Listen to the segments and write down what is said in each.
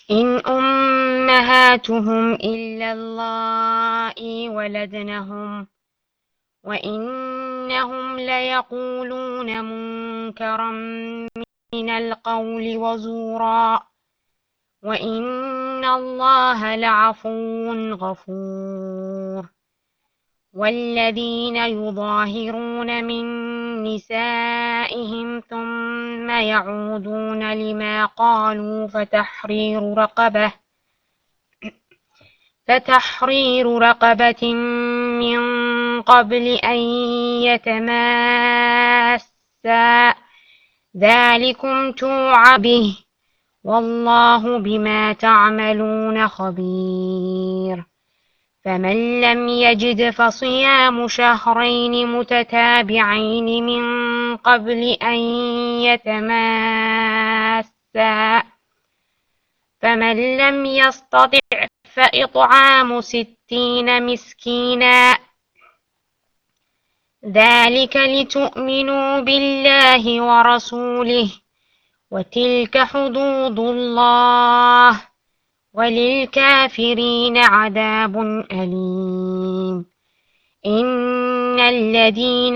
إن أمهاتهم إلا اللائي ولدنهم وإنهم ليقولون منكرا من القول وزورا وإن الله لعفو غفور والذين يظاهرون من نسائهم ثم يعودون لما قالوا فتحرير رقبة فتحرير رقبة من قبل أن يتماسا ذلكم توعى به والله بما تعملون خبير فمن لم يجد فصيام شهرين متتابعين من قبل أن يتماسا فمن لم يستطع فإطعام ستين مسكينا ذلك لتؤمنوا بالله ورسوله وتلك حدود الله وللكافرين عذاب أليم إن الذين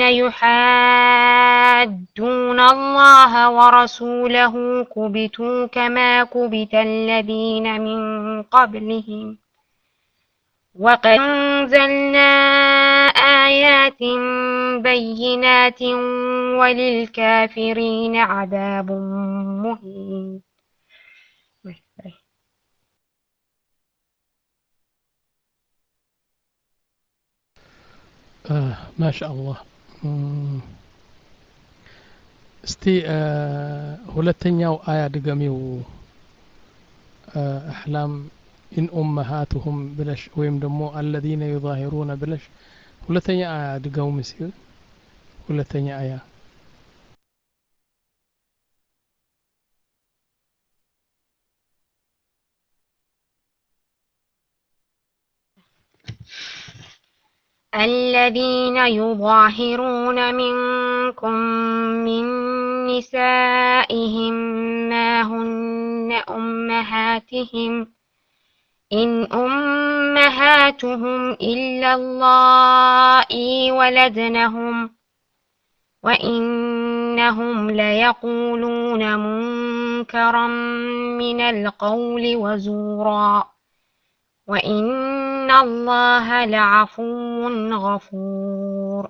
يحادون الله ورسوله كبتوا كما كبت الذين من قبلهم وقد أنزلنا آيات بينات وللكافرين عذاب مهين ማሻአላህ እስቲ ሁለተኛው አያ ድገሚው አሕላም ኢን ኡመሃቱሁም ብለሽ ወይም ደግሞ አለዚነ ዩዛሂሩነ ብለሽ ሁለተኛ አያ ድገሙ ምስል ሁለተኛ አያ الذين يظاهرون منكم من نسائهم ما هن أمهاتهم إن أمهاتهم إلا اللائي ولدنهم وإنهم ليقولون منكرا من القول وزورا وإن الله لعفو غفور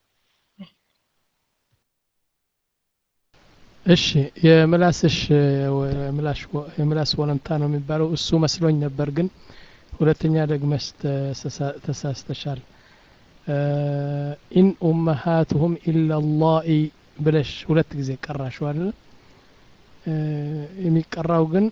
እሺ የምላስሽ የምላስ ወለምታ ነው የሚባለው እሱ መስሎኝ ነበር ግን ሁለተኛ ደግመሽ ተሳስተሻል ኢን ኡመሃቱሁም ኢላላኢ ብለሽ ሁለት ጊዜ ቀራሽው አይደል የሚቀራው ግን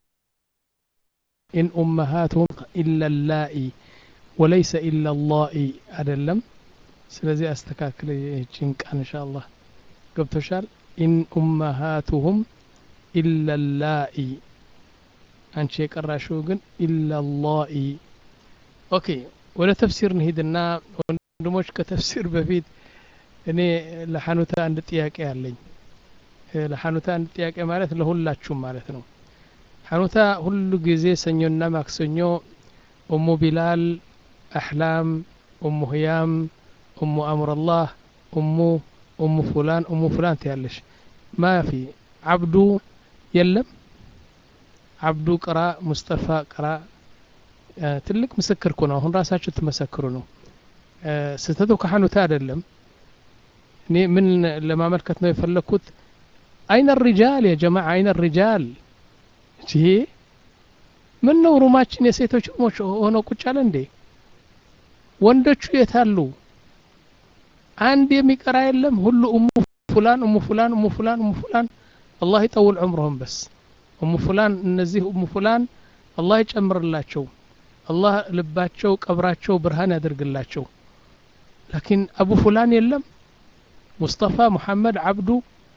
ኢን ኡመሃቱሁም ኢላላኢ ወለይሰ ኢላላኢ አይደለም ስለዚህ አስተካክለ ይህችን ቃል እንሻአላህ ገብቶሻል ኢን ኡመሃቱሁም ኢላላኢ አንቺ የቀራሽው ግን ኢላላኢ ኦኬ ወደ ተፍሲር እንሂድና ወንድሞች ከተፍሲር በፊት እኔ ለሐኑታ አንድ ጥያቄ አለኝ ለሐኑታ አንድ ጥያቄ ማለት ለሁላችሁም ማለት ነው ሐኑታ ሁሉ ጊዜ ሰኞና ማክሰኞ ኡሙ ቢላል አሕላም ኡሙ ህያም ኡሙ አምረላህ ኡሙ ኡሙ ፉላን ኡሙ ፉላን ትያለሽ ማፊ አብዱ የለም አብዱ ቅራ ሙስጠፋ ቅራ ትልቅ ምስክር እኮ ነው አሁን ራሳችሁ ትመሰክሩ ነው ስህተቱ ከሐኑታ አይደለም እኔ ምን ለማመልከት ነው የፈለግኩት አይነ ሪጃል ያ ጀማዓ አይነ ሪጃል ይሄ ምን ነው ሩማችን የሴቶች ሩሞች ሆኖ ቁጭ አለ እንዴ ወንዶቹ የታሉ አንድ የሚቀራ የለም ሁሉ እሙ ፉላን እሙ ፉላን እሙ ፉላን እሙ ፉላን አላህ ይጠውል ዑምረሁም በስ እሙ ፉላን እነዚህ እሙ ፉላን አላህ ይጨምርላቸው አላህ ልባቸው ቀብራቸው ብርሃን ያደርግላቸው ላኪን አቡ ፉላን የለም ሙስጠፋ ሙሐመድ አብዱ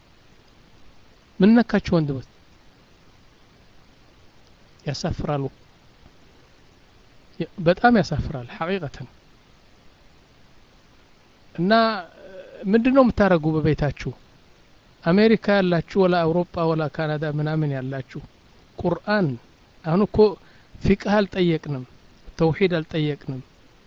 ምን ነካቸው ወንድሞች ያሳፍራሉ በጣም ያሳፍራል ሐቂቀተን እና ምንድን ነው የምታደረጉ በቤታችሁ አሜሪካ ያላችሁ ወላ አውሮፓ ወላ ካናዳ ምናምን ያላችሁ ቁርአን አሁን እኮ ፊቅህ አልጠየቅንም ተውሂድ አልጠየቅንም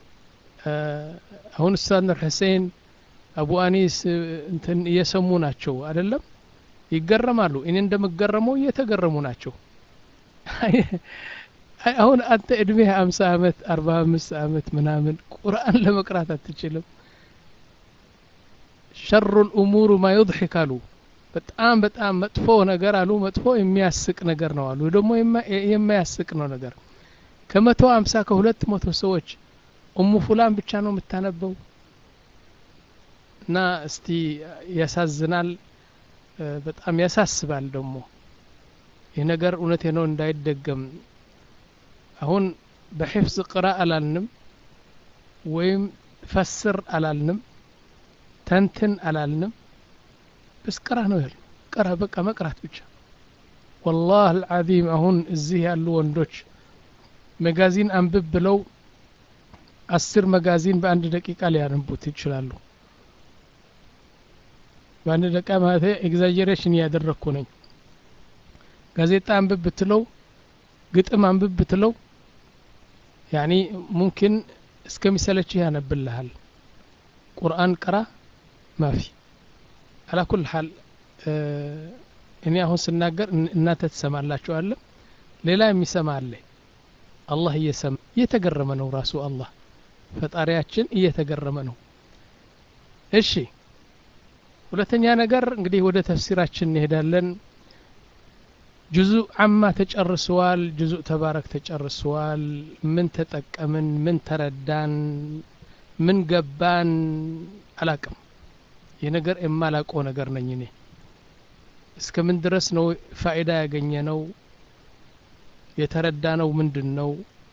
አሁን ኡስታዝ ኑር ሁሴን አቡ አኒስ እንትን እየሰሙ ናቸው አይደለም ይገረማሉ እኔ እንደምገረመው እየተገረሙ ናቸው አሁን አንተ እድሜህ አምሳ አመት አርባ አምስት አመት ምናምን ቁርአን ለመቅራት አትችልም ሸሩ ልእሙሩ ማ ዩድሒክ አሉ በጣም በጣም መጥፎ ነገር አሉ መጥፎ የሚያስቅ ነገር ነው አሉ ደግሞ የማያስቅ ነው ነገር ከመቶ አምሳ ከሁለት መቶ ሰዎች ኡሙ ፉላን ብቻ ነው የምታነበው እና እስቲ ያሳዝናል በጣም ያሳስባል ደግሞ ይህ ነገር እውነቴ ነው እንዳይደገም አሁን በሒፍዝ ቅራ አላልንም ወይም ፈስር አላልንም ተንትን አላልንም በስ ቅራ ነው ያሉ ቅራ በቃ መቅራት ብቻ ወላህ አልዓዚም አሁን እዚህ ያሉ ወንዶች መጋዚን አንብብ ብለው አስር መጋዚን በአንድ ደቂቃ ሊያነቡት ይችላሉ በአንድ ደቂቃ ማለት ኤግዛጀሬሽን እያደረግኩ ነኝ ጋዜጣ አንብብ ብትለው ግጥም አንብብ ብትለው ያኒ ሙምኪን እስከሚሰለችህ ያነብልሃል ቁርአን ቅራ ማፊ አላ ኩል ሀል እኔ አሁን ስናገር እናንተ ትሰማላችሁ አለ ሌላ የሚሰማ አለ አላህ እየሰማ እየተገረመ ነው ራሱ አላህ ፈጣሪያችን እየተገረመ ነው እሺ ሁለተኛ ነገር እንግዲህ ወደ ተፍሲራችን እንሄዳለን ጁዙ አማ ተጨርሰዋል ጁዙ ተባረክ ተጨርሰዋል ምን ተጠቀምን ምን ተረዳን ምን ገባን አላቅም ይህ ነገር የማላቀው ነገር ነኝ እኔ እስከ ምን ድረስ ነው ፋይዳ ያገኘ ነው የተረዳ ነው ምንድን ነው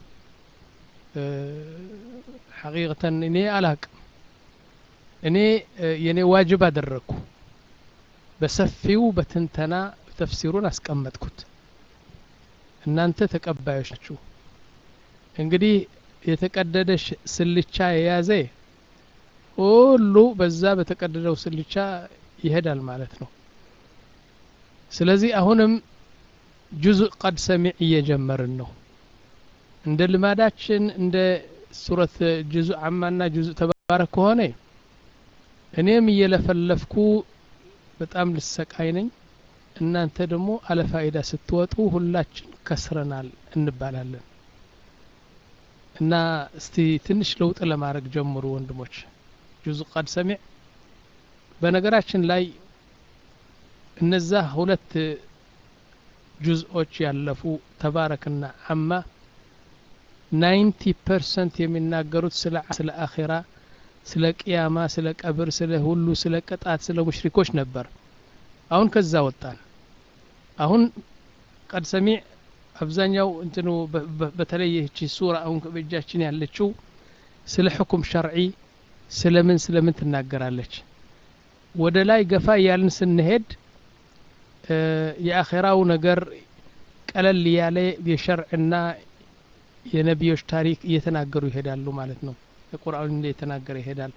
ሐቂቀተን እኔ አላቅም እኔ የኔ ዋጅብ አደረግኩ በሰፊው በትንተና ተፍሲሩን አስቀመጥኩት እናንተ ተቀባዮች ናችሁ እንግዲህ የተቀደደ ስልቻ የያዘ ሁሉ በዛ በተቀደደው ስልቻ ይሄዳል ማለት ነው ስለዚህ አሁንም ጁዙእ ቀድ ሰሚዕ እየጀመርን ነው እንደ ልማዳችን እንደ ሱረት ጁዙእ አማና ጁዙእ ተባረክ ከሆነ እኔም እየለፈለፍኩ በጣም ልሰቃይ ነኝ እናንተ ደግሞ አለፋይዳ ስትወጡ ሁላችን ከስረናል እንባላለን እና እስቲ ትንሽ ለውጥ ለማድረግ ጀምሩ ወንድሞች ጁዙ ቀድ ሰሚዕ በነገራችን ላይ እነዛ ሁለት ጁዝኦች ያለፉ ተባረክና አማ ናይንቲ ፐርሰንት የሚናገሩት ስለ ስለ አኼራ ስለ ቅያማ ስለ ቀብር ስለ ሁሉ ስለ ቅጣት ስለ ሙሽሪኮች ነበር አሁን ከዛ ወጣን አሁን ቀድ ሰሚዕ አብዛኛው እንትኑ በተለይ ይህቺ ሱራ አሁን በእጃችን ያለችው ስለ ሕኩም ሸርዒ ስለምን ስለምን ትናገራለች ወደ ላይ ገፋ እያልን ስንሄድ የአኼራው ነገር ቀለል ያለ የሸርዕና የነቢዮች ታሪክ እየተናገሩ ይሄዳሉ ማለት ነው የቁርአን እየተናገረ ይሄዳል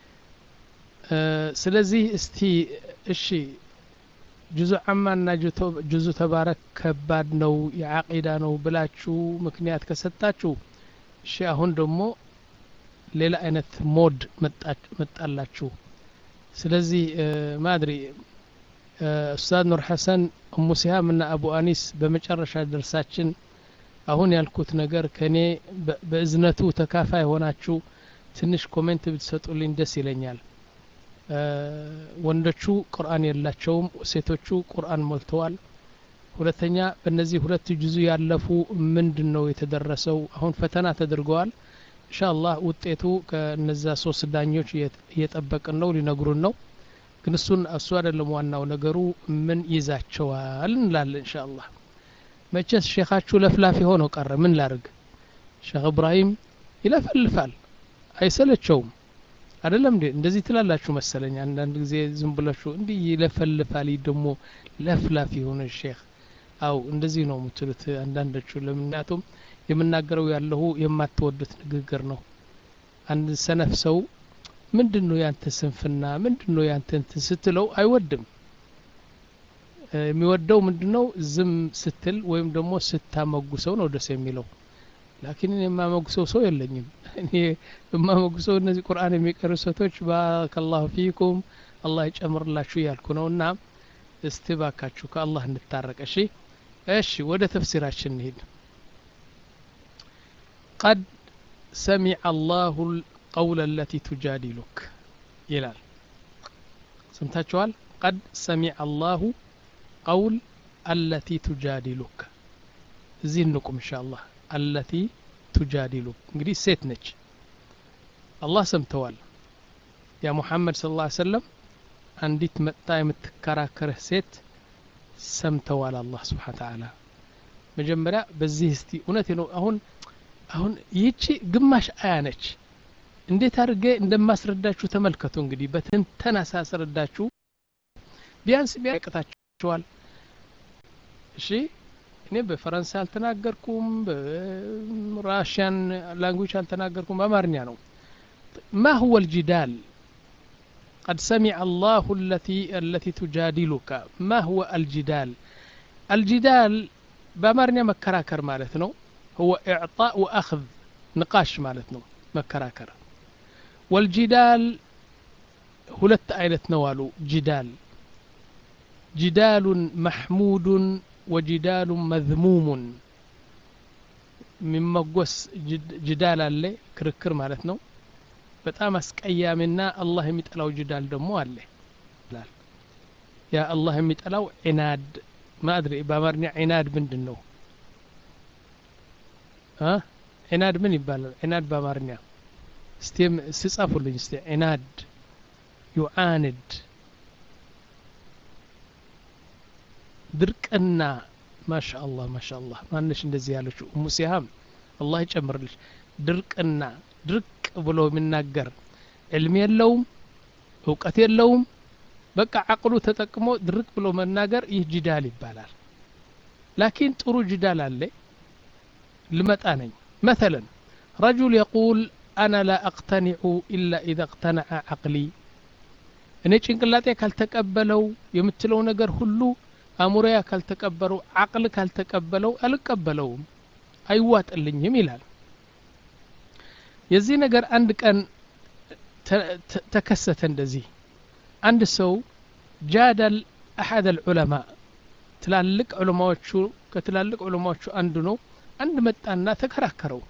ስለዚህ እስቲ እሺ ጁዙ አማና ጁዙ ተባረክ ከባድ ነው የዓቂዳ ነው ብላችሁ ምክንያት ከሰጣችሁ እሺ አሁን ደግሞ ሌላ አይነት ሞድ መጣላችሁ ስለዚህ ማድሪ ኡስታዝ ኑር ሐሰን እሙ ሲሃም እና አቡ አኒስ በመጨረሻ ደርሳችን አሁን ያልኩት ነገር ከእኔ በእዝነቱ ተካፋይ ሆናችሁ ትንሽ ኮሜንት ብትሰጡልኝ ደስ ይለኛል ወንዶቹ ቁርአን የላቸውም ሴቶቹ ቁርአን ሞልተዋል ሁለተኛ በእነዚህ ሁለት ጁዙ ያለፉ ምንድን ነው የተደረሰው አሁን ፈተና ተደርገዋል ኢንሻአላህ ውጤቱ ከነዛ ሶስት ዳኞች እየጠበቅን ነው ሊነግሩን ነው ግን እሱን እሱ አይደለም ዋናው ነገሩ ምን ይዛቸዋል እንላለን ኢንሻአላህ መቼስ ሼኻችሁ ለፍላፊ ሆነው ቀረ ምን ላርግ ሼክ እብራሂም ይለፈልፋል አይሰለቸውም አይደለም እንዴ እንደዚህ ትላላችሁ መሰለኝ አንዳንድ ጊዜ ዝም ብላችሁ እንዲህ ይለፈልፋል ደግሞ ለፍላፊ የሆነ ሼክ አው እንደዚህ ነው የምትሉት አንዳንዶቹ ለምክንያቱም የምናገረው ያለሁ የማትወዱት ንግግር ነው አንድ ሰነፍ ሰው ምንድን ነው ያንተ ስንፍና ምንድን ነው ያንተ እንትን ስትለው አይወድም የሚወደው ምንድነው ዝም ስትል ወይም ደግሞ ስታመጉሰው ነው ደስ የሚለው ላኪን እኔ የማመጉሰው ሰው የለኝም እኔ የማመጉሰው እነዚህ ቁርአን የሚቀሩ ሴቶች ባረከላሁ ፊኩም አላህ ይጨምርላችሁ እያልኩ ነው እና እስቲ ባካችሁ ከአላህ እንታረቅ እሺ እሺ ወደ ተፍሲራችን እንሂድ ቀድ ሰሚዐ አላሁ ቀውለ ለቲ ቱጃዲሉክ ይላል ሰምታችኋል ቀድ ሰሚዐ አላሁ ቀውል አለቲ ቱጃዲሉክ እዚህ እንቁም እንሻ አላህ አለቲ ቱጃዲሉክ እንግዲህ ሴት ነች አላህ ሰምተዋል ያ ሙሐመድ ስለ ላ ሰለም አንዲት መጥታ የምትከራከርህ ሴት ሰምተዋል አላህ ስብሓን ተዓላ መጀመሪያ በዚህ እስቲ እውነት ነው አሁን አሁን ይህቺ ግማሽ አያ ነች እንዴት አድርጌ እንደማስረዳችሁ ተመልከቱ እንግዲህ በትንተና ሳስረዳችሁ ቢያንስ ቢያቅታችኋል እሺ እኔ በፈረንሳይ አልተናገርኩም በራሽያን ላንጉጅ አልተናገርኩም በአማርኛ ነው ما هو الجدال قد سمع الله التي التي تجادلك ما هو الجدال الجدال بأمرنا مكراكر مالتنا هو إعطاء وأخذ نقاش مالتنا مكراكر والجدال ሁለት አይነት ነው አሉ ጅዳል ጅዳሉን መሕሙዱን ወጅዳሉን መዝሙሙን የሚመጎስ ጅዳል አለ ክርክር ማለት ነው በጣም አስቀያሚና አላህ የሚጠላው ጅዳል ደግሞ አለ ያ አላህ የሚጠላው ዒናድ ማድሪ በአማርኛ ዒናድ ምንድን ነው ዒናድ ምን ይባላል ዒናድ በአማርኛ እስቲ ስጻፉልኝ እስቲ ዒናድ ዩዓንድ ድርቅና ማሻ አላህ ማሻ አላህ ማነሽ እንደዚህ ያለችው እሙ ሲሃም አላህ ይጨምርልሽ ድርቅና ድርቅ ብሎ የሚናገር ዕልም የለውም እውቀት የለውም በቃ አቅሉ ተጠቅሞ ድርቅ ብሎ መናገር ይህ ጅዳል ይባላል ላኪን ጥሩ ጅዳል አለ ልመጣ ነኝ مثلا رجل يقول أنا لا أقتنع إلا إذا اقتنع عقلي እኔ ጭንቅላጤ ካልተቀበለው የምትለው ነገር ሁሉ አእምሮያ ካልተቀበለው አቅል ካልተቀበለው አልቀበለውም አይዋጥልኝም ይላል የዚህ ነገር አንድ ቀን ተከሰተ እንደዚህ አንድ ሰው ጃደል አሐድ አልዑለማ ትላልቅ ዑለማዎቹ ከትላልቅ ዑለማዎቹ አንዱ ነው አንድ መጣና ተከራከረው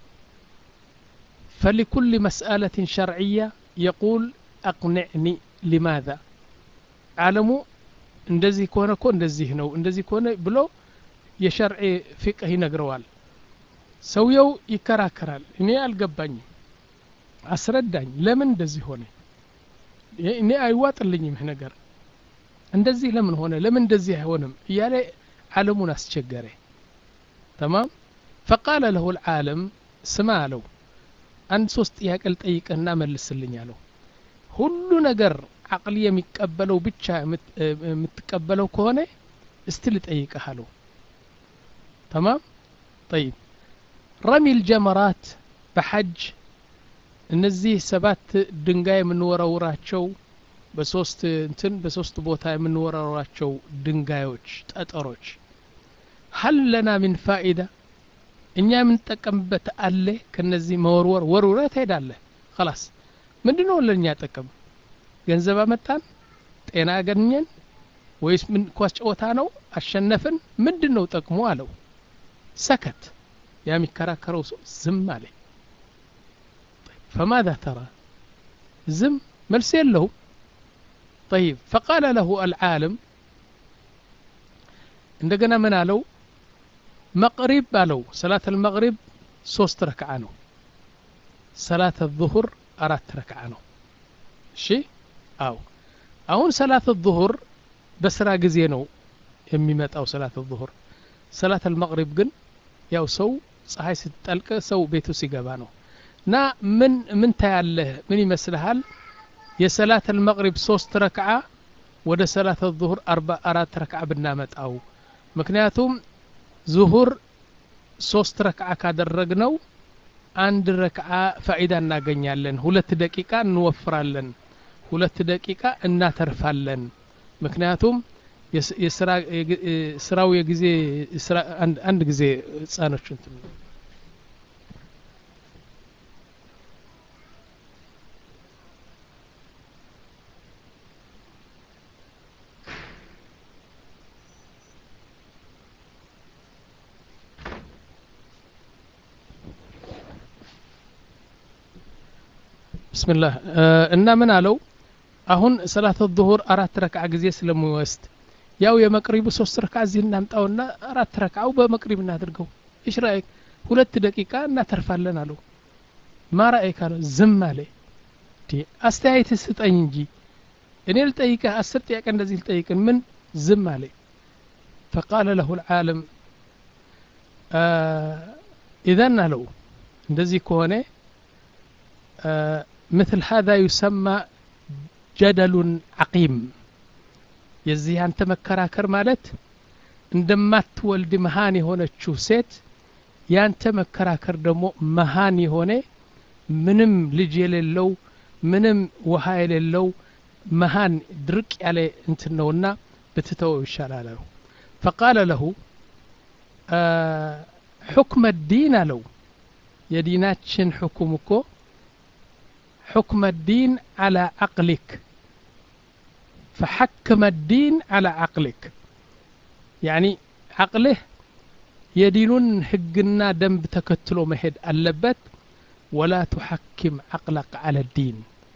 فلكل مسألة شرعية يقول أقنعني ሊማዛ ዓለሙ እንደዚህ ከሆነ እኮ እንደዚህ ነው እንደዚህ ከሆነ ብሎ የሸርዒ ፍቅህ ይነግረዋል ሰውየው ይከራከራል እኔ አልገባኝም አስረዳኝ ለምን እንደዚህ ሆነ እኔ አይዋጥልኝም ይህ ነገር እንደዚህ ለምን ሆነ ለምን እንደዚህ አይሆንም እያለ ዓለሙን አስቸገረ ተማም ፈቃለ ለሁ ልዓለም ስማ አለው አንድ ሶስት ጥያቄ ልጠይቅህና መልስልኝ አለው ሁሉ ነገር አቅል የሚቀበለው ብቻ የምትቀበለው ከሆነ እስቲ ልጠይቅህ አለው ተማም ጠይብ ረሚ ልጀመራት በሐጅ እነዚህ ሰባት ድንጋይ የምንወረውራቸው በሶስት እንትን በሶስት ቦታ የምንወረውራቸው ድንጋዮች ጠጠሮች ሀል ለና ምን ፋኢዳ እኛ የምንጠቀምበት አለ ከነዚህ መወርወር ወርውረ ትሄዳለህ ከላስ ምንድን ነው ለእኛ ጥቅም ገንዘብ አመጣን ጤና አገኘን ወይስ ምን ኳስ ጨዋታ ነው አሸነፍን ምንድን ነው ጠቅሞ አለው ሰከት ያ የሚከራከረው ሰው ዝም አለ فماذا ترى زم መልስ የለውም طيب فقال له العالم እንደገና ምን አለው መቅሪብ አለው ሰላት አልመቅሪብ ሶስት ረክዓ ነው ሰላት الظهر አራት ረክዓ ነው እሺ አው አሁን ሰላት الظهر በስራ ጊዜ ነው የሚመጣው ሰላት الظهر ሰላት አልመቅሪብ ግን ያው ሰው ፀሐይ ስትጠልቅ ሰው ቤቱ ሲገባ ነው እና ምን ምን ታያለህ ምን ይመስልሃል የሰላት አልመቅሪብ ሶስት ረክዓ ወደ ሰላት الظهر አርባ አራት ረክዓ ብናመጣው ምክንያቱም ዙሁር ሶስት ረክዓ ካደረግነው አንድ ረክዓ ፋኢዳ እናገኛለን ሁለት ደቂቃ እንወፍራለን ሁለት ደቂቃ እናተርፋለን ምክንያቱም ስራው የጊዜ አንድ ጊዜ ህጻኖች እንትን ብስምላህ እና ምን አለው አሁን ሰላት ዙሁር አራት ረክዓ ጊዜ ስለሚወስድ ያው የመቅሪቡ ሶስት ረክዓ እዚህ እናምጣውና አራት ረክዓው በመቅሪብ እናድርገው እሽ ራእይክ ሁለት ደቂቃ እናተርፋለን አለው ማ ራእይክ አለው ዝም አለ አስተያየት ስጠኝ እንጂ እኔ ልጠይቅህ አስር ጥያቄ እንደዚህ ልጠይቅን ምን ዝም አለ ፈቃለ ለሁ ልዓለም ኢዘን አለው እንደዚህ ከሆነ مثل هذا يسمى جدل عقيم የዚህ አንተ መከራከር ማለት እንደማትወልድ መሃን የሆነችው ሴት ያንተ መከራከር ደግሞ መሃን የሆነ ምንም ልጅ የሌለው ምንም ውሃ የሌለው መሃን ድርቅ ያለ እንትን ነውና ብትተወው ይሻላል አለው ፈቃለ ለሁ ሑክመ ዲን አለው የዲናችን ሕኩም እኮ حكم الدين على عقلك فحكم الدين على عقلك يعني عقله የዲኑን ህግና ደንብ ተከትሎ መሄድ አለበት ወላ ቱሐኪም አቅለቅ አለ ዲን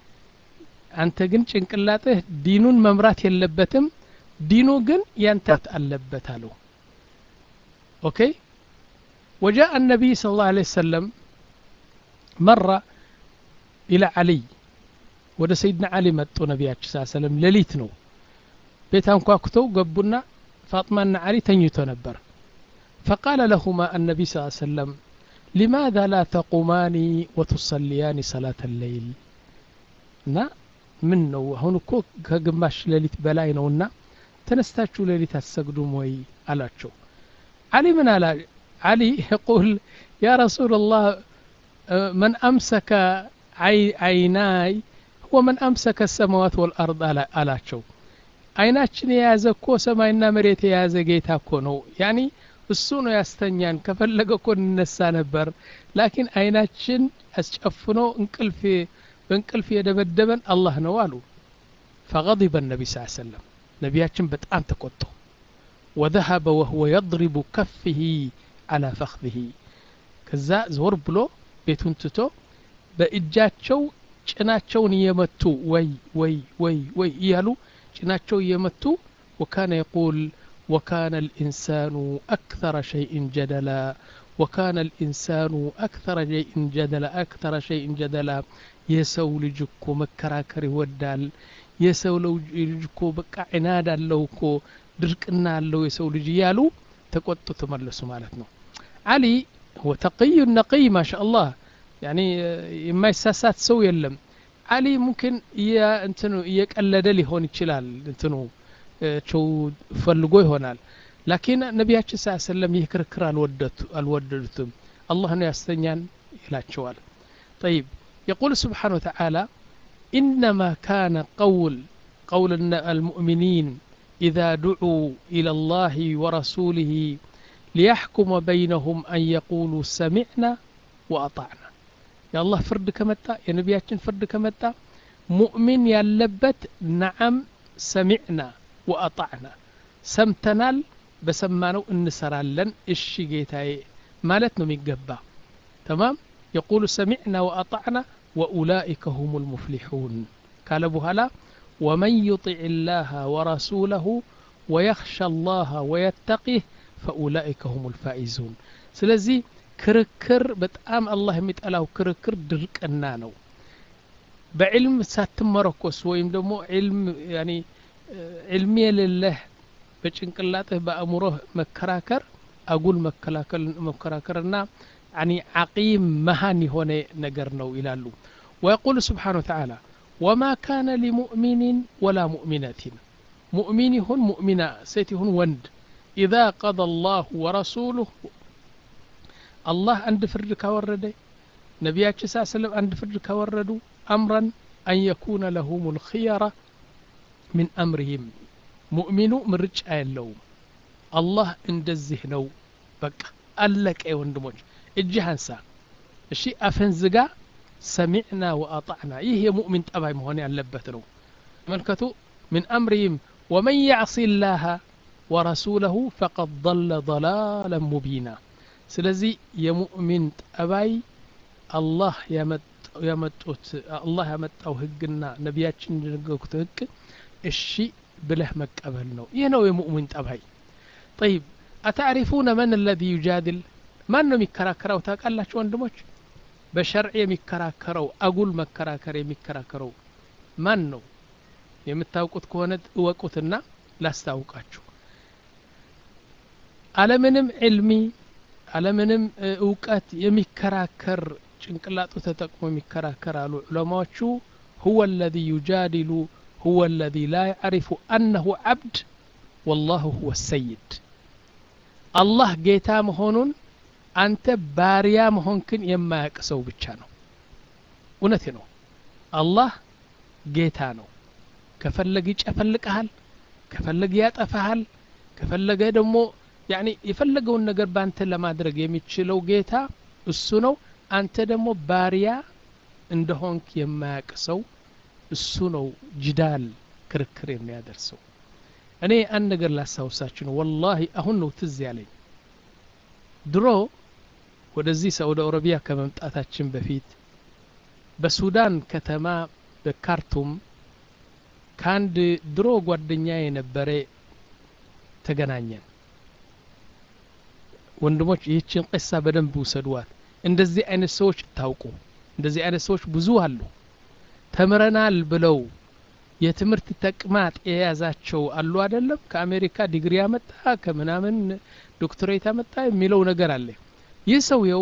አንተ ግን ጭንቅላትህ ዲኑን መምራት የለበትም ዲኑ ግን ያንተ አለበት አለው ኦኬ وجاء النبي صلى الله عليه وسلم مرة إلى علي ወደ ሰይድና አሊ መጡ ነቢያችን ስ ሰለም ሌሊት ነው ቤት አንኳኩተው ገቡና ፋጥማና አሊ ተኝቶ ነበር فقال لهما النبي صلى الله عليه وسلم لماذا لا تقومان وتصليان صلاة الليل እና ምን ነው አሁን እኮ ከግማሽ ሌሊት በላይ ነውና ተነስታችሁ ሌሊት አትሰግዱም ወይ አላቸው አሊ ምን አላ አሊ የቁል ያ ረሱል ላህ መን አምሰከ አይናይ ወመን አምሰከ ሰማዋት ወልአርድ አላቸው አይናችን የያዘ እኮ ሰማይና መሬት የያዘ ጌታ እኮ ነው ያኒ እሱ ነው ያስተኛን ከፈለገ እኮ እንነሳ ነበር ላኪን አይናችን አስጨፍኖ እንቅልፍ በእንቅልፍ የደበደበን አላህ ነው አሉ ፈغضب النبي صلى الله عليه وسلم ነቢያችን በጣም ተቆጡ وذهب وهو يضرب كفه على فخذه ከዛ ዞር ብሎ ቤቱን ትቶ በእጃቸው ጭናቸውን እየመቱ ወይ ወይ ወይ ወይ እያሉ ጭናቸው እየመቱ وكان يقول وكان الإنسان أكثر شيء جدلا وكان الإنسان أكثر شيء جدلا أكثر شيء جدلا የሰው ልጅ እኮ መከራከር ይወዳል የሰው ልጅ እኮ በቃ ዒናድ አለው እኮ ድርቅና አለው የሰው ልጅ እያሉ ተቆጡ ተመለሱ ማለት ነው አሊ ወተቅዩ ነቅይ ማሻ አላህ ያኒ የማይሳሳት ሰው የለም አሊ ሙምኪን እንትኑ እየቀለደ ሊሆን ይችላል እንትኑ ቸው ፈልጎ ይሆናል ላኪን ነቢያችን ስ ሰለም ይህ ክርክር አልወደዱትም አላህ ነው ያስተኛን ይላቸዋል طيب يقول سبحانه وتعالى إنما كان قول قول المؤمنين إذا دعوا إلى الله ورسوله ليحكم بينهم أن يقولوا سمعنا وأطعنا يا الله فرد كمتا يا نبياتنا فرد كمتا مؤمن يلبت نعم سمعنا وأطعنا سمتنال بسمانو انسرالن اشي جيتاي مالتنا ميقبا تمام يقول سمعنا وأطعنا وأولئك هم المفلحون قال بهلا ومن يطع الله ورسوله ويخشى الله ويتقيه فأولئك هم الفائزون سلزي ክርክር በጣም አላህ የሚጠላው ክርክር ድርቅና ነው በዕልም ሳትመረኮስ ወይም ደግሞ ዕልም ያኒ ዕልም የሌለህ በጭንቅላትህ በአእምሮህ መከራከር አጉል መከራከርና يعني عقيم مهان هنا نجرنو إلى ويقول سبحانه وتعالى وما كان لمؤمن ولا مؤمنة مؤمن هن مؤمنة سيتي هن وند إذا قضى الله ورسوله الله عند فرد كورد نبياتش صلى الله عليه وسلم عند فرد كوردوا أمرا أن يكون لهم الخيرة من أمرهم ሙእሚኑ ምርጫ የለውም አላህ እንደዚህ ነው በቃ አለቀ ወንድሞች እጅህ አንሳ እሺ አፈን ዝጋ ሰሚዕና ወአጣዕና ይህ የሙእሚን ጠባይ መሆን ያለበት ነው ተመልከቱ ምን አምሪህም ወመን ያዕሲ ላህ ወረሱለሁ ፈቀድ ضለ ضላላ ሙቢና ስለዚህ የሙእሚን ጠባይ አላህ ያመጡት አላህ ያመጣው ህግና ነቢያችን እንደነገሩት ህግ እሺ ብለህ መቀበል ነው ይህ ነው የሙእሚን ጠባይ ጠይብ አታዕሪፉነ መን አለዚ ዩጃድል ማን ነው የሚከራከረው ታውቃላችሁ ወንድሞች በሸርዕ የሚከራከረው አጉል መከራከር የሚከራከረው ማን ነው የምታውቁት ከሆነ እወቁትና ላስታውቃችሁ አለምንም ዕልሚ አለምንም እውቀት የሚከራከር ጭንቅላጡ ተጠቅሞ የሚከራከር አሉ ዑለማዎቹ ሁወ አለዚ ዩጃዲሉ ሁወ አለዚ ላ ያዕሪፉ አነሁ ዓብድ ወላሁ ሁወ ሰይድ አላህ ጌታ መሆኑን አንተ ባሪያ መሆንክን የማያቅ ሰው ብቻ ነው እውነቴ ነው አላህ ጌታ ነው ከፈለገ ይጨፈልቅሃል ከፈለገ ያጠፋሃል ከፈለገ ደግሞ ያኒ የፈለገውን ነገር በአንተ ለማድረግ የሚችለው ጌታ እሱ ነው አንተ ደግሞ ባሪያ እንደሆንክ የማያቅ ሰው እሱ ነው ጅዳል ክርክር የሚያደርሰው እኔ አንድ ነገር ላስታውሳችሁ ነው ወላሂ አሁን ነው ትዝ ያለኝ ድሮ ወደዚህ ሳዑዲ አረቢያ ከመምጣታችን በፊት በሱዳን ከተማ በካርቱም ከአንድ ድሮ ጓደኛ የነበረ ተገናኘን ወንድሞች ይህችን ቅሳ በደንብ ውሰዷት እንደዚህ አይነት ሰዎች ታውቁ እንደዚህ አይነት ሰዎች ብዙ አሉ ተምረናል ብለው የትምህርት ተቅማጥ የያዛቸው አሉ አይደለም ከአሜሪካ ዲግሪ ያመጣ ከምናምን ዶክትሬት ያመጣ የሚለው ነገር አለ ይህ ሰውየው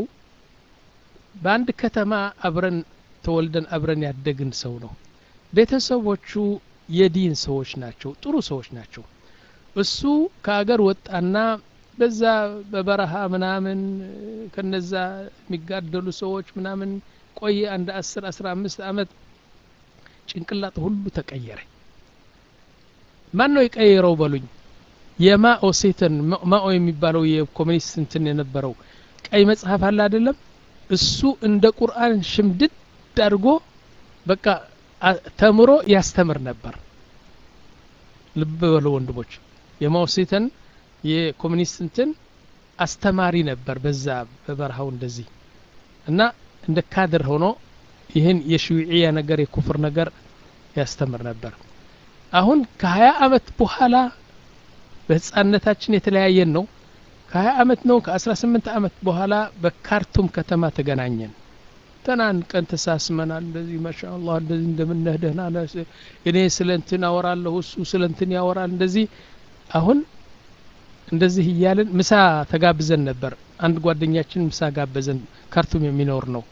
በአንድ ከተማ አብረን ተወልደን አብረን ያደግን ሰው ነው ቤተሰቦቹ የዲን ሰዎች ናቸው ጥሩ ሰዎች ናቸው እሱ ከአገር ወጣና በዛ በበረሃ ምናምን ከነዛ የሚጋደሉ ሰዎች ምናምን ቆየ አንድ አስር አስራ አምስት አመት ጭንቅላት ሁሉ ተቀየረ ማን ነው የቀየረው በሉኝ የማኦ ሴተን ማኦ የሚባለው የኮሚኒስት እንትን የነበረው ቀይ መጽሐፍ አለ አይደለም እሱ እንደ ቁርአን ሽምድድ አድርጎ በቃ ተምሮ ያስተምር ነበር ልብ በሉ ወንድሞች የማኦ ሴተን የኮሚኒስት እንትን አስተማሪ ነበር በዛ በበረሃው እንደዚህ እና እንደ ካድር ሆኖ ይህን የሽዊዕያ ነገር የኩፍር ነገር ያስተምር ነበር አሁን ከሀያ አመት በኋላ በህፃነታችን የተለያየን ነው ከሀያ አመት ነው ከአስራ ስምንት አመት በኋላ በካርቱም ከተማ ተገናኘን ተናን ቀን ተሳስመናል እንደዚህ ማሻአላህ እንደዚህ እንደምነህ ደህና እኔ ስለ እንትን አወራለሁ እሱ ስለ እንትን ያወራል እንደዚህ አሁን እንደዚህ እያልን ምሳ ተጋብዘን ነበር አንድ ጓደኛችን ምሳ ጋበዘን ካርቱም የሚኖር ነው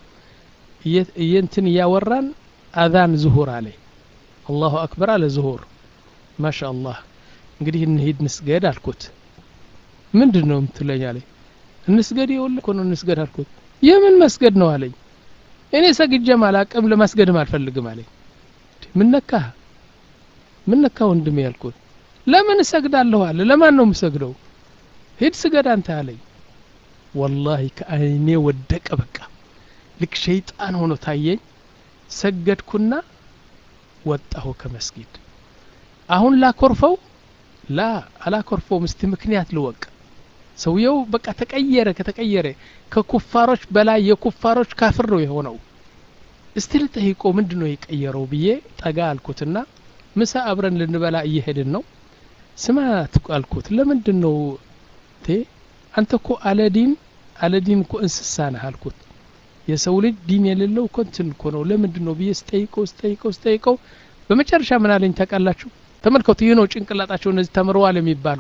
እየንትን እያወራን አዛን ዝሁር አለ አላሁ አክበር አለ ዝሁር ማሻ አላህ እንግዲህ እንሂድ ንስገድ አልኩት ምንድን ነው የምትለኝ አለኝ እንስገድ የወለ እኮ ነው እንስገድ አልኩት የምን መስገድ ነው አለኝ እኔ ሰግጀም አላቅም ለማስገድም አልፈልግም አለኝ ምን ነካ ምን ነካ ወንድሜ ያልኩት ለምን እሰግዳለሁ አለ ለማን ነው የምሰግደው ሂድ ስገድ አንተ አለኝ ወላሂ ከአይኔ ወደቀ በቃ ልክ ሸይጣን ሆኖ ታየኝ ሰገድኩና ወጣሁ ከመስጊድ አሁን ላኮርፈው ላ አላኮርፈውም እስቲ ምክንያት ልወቅ ሰውየው በቃ ተቀየረ ከተቀየረ ከኩፋሮች በላይ የኩፋሮች ካፍር ነው የሆነው እስቲ ልጠይቆ ምንድን ነው የቀየረው ብዬ ጠጋ አልኩትና ምሳ አብረን ልንበላ እየሄድን ነው ስማ አልኩት ለምንድን ነው ቴ አንተ እኮ አለዲን አለዲን እኮ እንስሳ ነህ አልኩት የሰው ልጅ ዲን የሌለው እኮ እንትን እኮ ነው ለምንድን ነው ብዬ ስጠይቀው ስጠይቀው ስጠይቀው በመጨረሻ ምን አለኝ ታውቃላችሁ ተመልከቱ ይህ ነው ጭንቅላጣቸው እነዚህ ተምረዋል የሚባሉ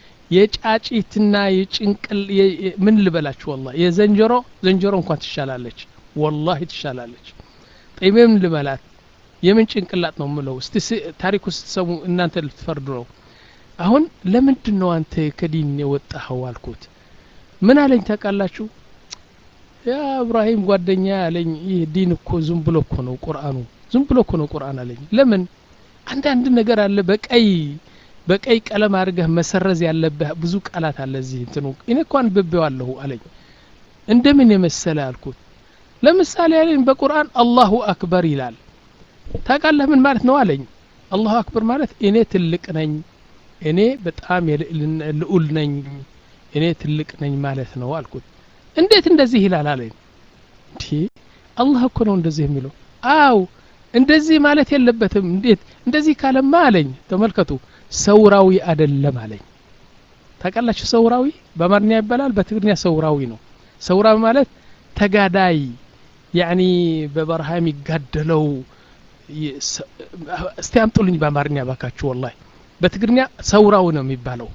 የጫጪትና የጭንቅል ምን ልበላችሁ ወላ የዘንጀሮ ዘንጀሮ እንኳን ትሻላለች ወላሂ ትሻላለች ጤሜም ልበላት የምን ጭንቅላት ነው ምለው እስቲ ታሪኩ ስትሰሙ እናንተ ልትፈርዱ ነው አሁን ለምንድን ነው አንተ ከዲን የወጣኸው አልኩት ምን አለኝ ታውቃላችሁ ያ እብራሂም ጓደኛ አለኝ ይህ ዲን እኮ ዝም ብሎ እኮ ነው ቁርአኑ ዝም ብሎ እኮ ነው ቁርአን አለኝ ለምን አንዳንድ ነገር አለ በቀይ በቀይ ቀለም አድርገህ መሰረዝ ያለብህ ብዙ ቃላት አለ እዚህ እንትኑ እኔ እኮ አንብቤዋለሁ አለኝ እንደምን የመሰለ አልኩት ለምሳሌ ያለኝ በቁርአን አላሁ አክበር ይላል ታውቃለህ ምን ማለት ነው አለኝ አላሁ አክበር ማለት እኔ ትልቅ ነኝ እኔ በጣም ልዑል ነኝ እኔ ትልቅ ነኝ ማለት ነው አልኩት እንዴት እንደዚህ ይላል አለኝ እንዲ አላህ እኮ ነው እንደዚህ የሚለው አው እንደዚህ ማለት የለበትም እንዴት እንደዚህ ካለማ አለኝ ተመልከቱ ሰውራዊ አደለም አለኝ ታውቃላችሁ ሰውራዊ በአማርኛ ይባላል በትግርኛ ሰውራዊ ነው ሰውራዊ ማለት ተጋዳይ ያኒ በበረሃ የሚጋደለው እስቲ አምጡልኝ በአማርኛ ባካችሁ ወላሂ በትግርኛ ሰውራው ነው የሚባለው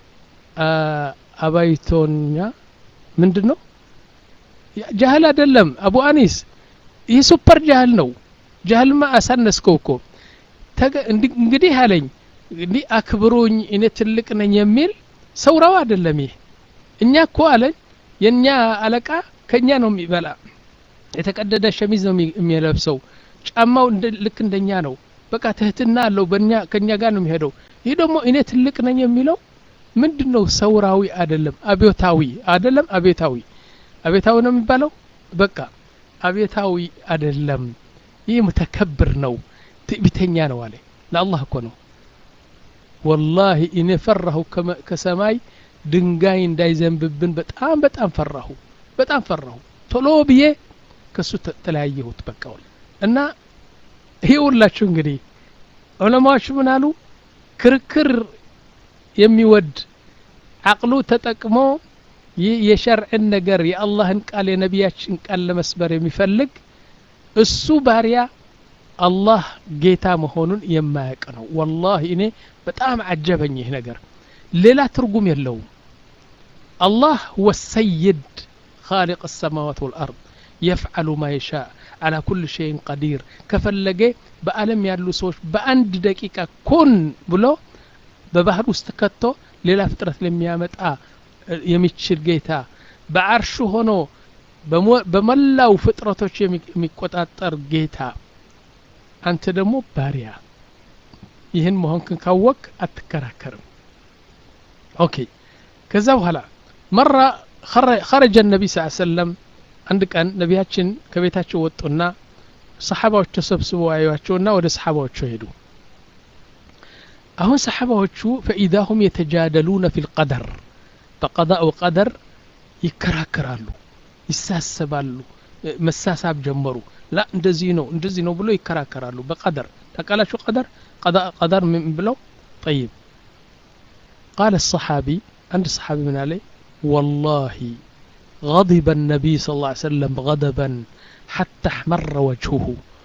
አባይቶኛ ምንድን ነው ጃህል አይደለም አቡ አኒስ ይህ ሱፐር ጃህል ነው ጃህልማ አሳነስከው እኮ እንግዲህ አለኝ እንዲህ አክብሩኝ እኔ ትልቅ ነኝ የሚል ሰውራው አይደለም ይህ እኛ እኮ አለኝ የእኛ አለቃ ከእኛ ነው የሚበላ የተቀደደ ሸሚዝ ነው የሚለብሰው ጫማው ልክ እንደኛ ነው በቃ ትህትና አለው በእኛ ከእኛ ጋር ነው የሚሄደው ይህ ደግሞ እኔ ትልቅ ነኝ የሚለው ምንድን ነው ሰውራዊ አይደለም አብዮታዊ አይደለም አብዮታዊ አብዮታዊ ነው የሚባለው በቃ አብዮታዊ አይደለም ይህ ሙተከብር ነው ትዕቢተኛ ነው አለ ለአላህ እኮ ነው ወላሂ እኔ ፈራሁ ከሰማይ ድንጋይ እንዳይዘንብብን በጣም በጣም ፈራሁ በጣም ፈራሁ ቶሎ ብዬ ከሱ ተለያየሁት በቃ እና ይሄ ሁላችሁ እንግዲህ ዑለማዎች ምን አሉ ክርክር የሚወድ አቅሉ ተጠቅሞ ይህ የሸርዕን ነገር የአላህን ቃል የነቢያችን ቃል ለመስበር የሚፈልግ እሱ ባሪያ አላህ ጌታ መሆኑን የማያውቅ ነው ወላሂ እኔ በጣም አጀበኝ ይህ ነገር ሌላ ትርጉም የለውም አላህ ወሰይድ خالق السماوات والأرض يفعل ما يشاء على كل شيء قدير ከፈለገ በአለም ያሉ ሰዎች በአንድ ደቂቃ ኩን ብሎ በባህር ውስጥ ከቶ ሌላ ፍጥረት ለሚያመጣ የሚችል ጌታ በአርሹ ሆኖ በመላው ፍጥረቶች የሚቆጣጠር ጌታ አንተ ደግሞ ባሪያ ይህን መሆንክን ካወቅ አትከራከርም ኦኬ ከዛ በኋላ መራ خرج النبي صلى الله عليه وسلم አንድ ቀን ነቢያችን ከቤታቸው ወጡና ሰሓባዎች ተሰብስበው አዩዋቸውና ወደ ሰሓባዎቹ ሄዱ አሁን ሰሓባዎቹ ፈኢዛ ሁም የተጃደሉነ ፊ ልቀደር በቀዳእ ወቀደር ይከራከራሉ ይሳሰባሉ መሳሳብ ጀመሩ ላ እንደዚህ ነው እንደዚህ ነው ብሎ ይከራከራሉ በቀደር ታቃላችሁ ቀደር ቀደር ምን ብለው ጠይብ ቃለ ሰሓቢ አንድ ሰሓቢ ምን አለ ወላሂ غضب النبي صلى الله عليه وسلم غضبا حتى احمر وجهه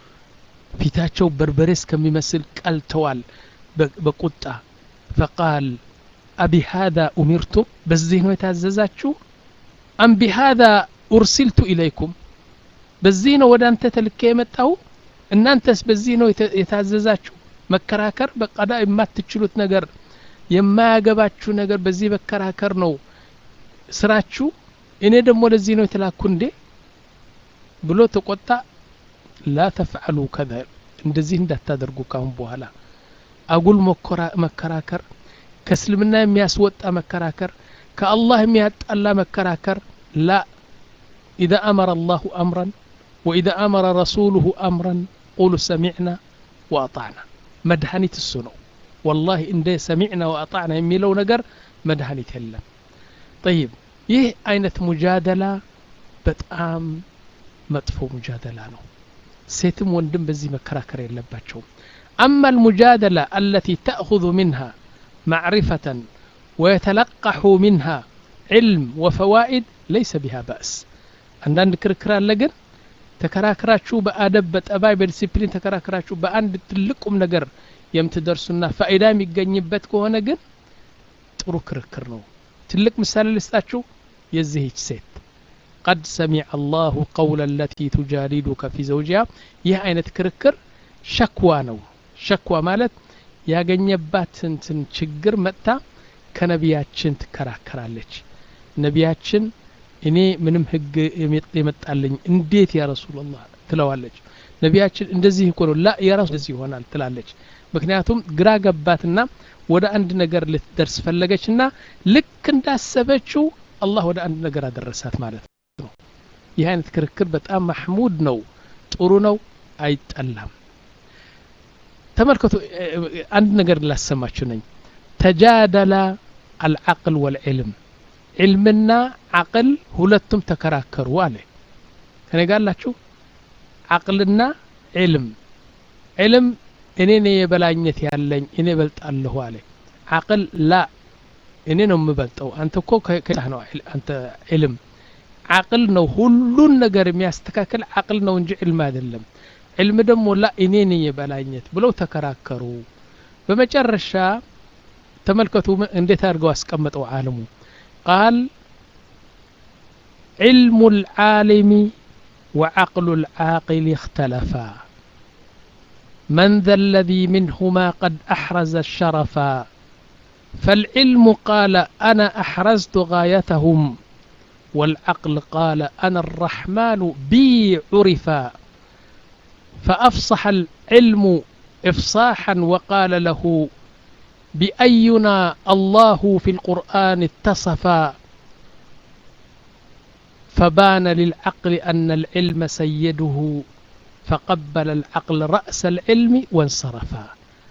ፊታቸው በርበሬ እስከሚመስል ቀልተዋል በቁጣ ፈቃል አቢሃذا ኡሚርቱም በዚህ ነው የታዘዛችሁ አም ቢሃذا ኡርሲልቱ ኢለይኩም በዚህ ነው ወደ አንተ ተልኬ የመጣው እናንተስ በዚህ ነው የታዘዛችሁ መከራከር በቀዳ የማትችሉት ነገር የማያገባችሁ ነገር በዚህ መከራከር ነው ስራችሁ እኔ ደግሞ ለዚህ ነው የተላኩ እንዴ ብሎ ተቆጣ ላ ተፍዓሉ ከዛ እንደዚህ እንዳታደርጉ ካሁን በኋላ አጉል መከራከር ከእስልምና የሚያስወጣ መከራከር ከአላህ የሚያጣላ መከራከር ላ ኢዛ አመረ አላሁ አምረን ወኢዛ አመረ ረሱሉሁ አምረን ቁሉ ሰሚዕና ወአጣዕና መድኃኒት እሱ ነው ወላሂ እንደ ሰሚዕና ወአጣዕና የሚለው ነገር መድኃኒት የለም ጠይብ ይህ አይነት ሙጃደላ በጣም መጥፎ ሙጃደላ ነው ሴትም ወንድም በዚህ መከራከር የለባቸውም أما المجادلة التي تأخذ منها معرفة ويتلقح منها علم وفوائد ليس بها بأس عندنا كركر لجن ተከራክራችሁ በአደብ በጠባይ በዲሲፕሊን ተከራክራችሁ በአንድ ትልቁም ነገር የምትደርሱና ፋይዳ የሚገኝበት ከሆነ ግን ጥሩ ክርክር ነው ትልቅ ምሳሌ ልስጣችሁ የዚህች ሴት ቀድ ሰሚዐ አላሁ ቀውለ ለቲ ቱጃዲዱከ ፊ ዘውጂያ ይህ አይነት ክርክር ሸክዋ ነው ሸክዋ ማለት ያገኘባትን ችግር መጥታ ከነቢያችን ትከራከራለች ነቢያችን እኔ ምንም ህግ የመጣልኝ እንዴት ያ ረሱላላህ ትለዋለች ነቢያችን እንደዚህ እኮ ነው ላ የራሱ እንደዚህ ይሆናል ትላለች ምክንያቱም ግራ ገባትና ወደ አንድ ነገር ልትደርስ ፈለገችና ልክ እንዳሰበችው አላህ ወደ አንድ ነገር አደረሳት ማለት ነው ይህ አይነት ክርክር በጣም ማሕሙድ ነው ጥሩ ነው አይጠላም ተመልከቱ አንድ ነገር ላሰማችሁ ነኝ ተጃደላ አልዓቅል ወልዕልም ዕልምና ዓቅል ሁለቱም ተከራከሩ አለ ከኔ ጋር አላችሁ ዓቅልና ዕልም ዕልም እኔ ነኝ የበላኝነት ያለኝ እኔ በልጣለሁ አለ ዓቅል ላ እኔ ነው የምበልጠው አንተ እኮ ከላህ ነው አንተ ዕልም ዓቅል ነው ሁሉን ነገር የሚያስተካክል ዓቅል ነው እንጂ ዕልም አይደለም ዕልም ደግሞ ላ እኔ ነኝ የበላኝነት ብለው ተከራከሩ በመጨረሻ ተመልከቱ እንዴት አድርገው አስቀመጠው ዓለሙ ቃል علم العالم وعقل العاقل اختلفا من ذا الذي منهما قد أحرز الشرفا فالعلم قال أنا أحرزت غايتهم والعقل قال أنا الرحمن بي عرفا فأفصح العلم إفصاحا وقال له بأينا الله في القرآن اتصفا فبان للعقل أن العلم سيده فقبل العقل رأس العلم وانصرفا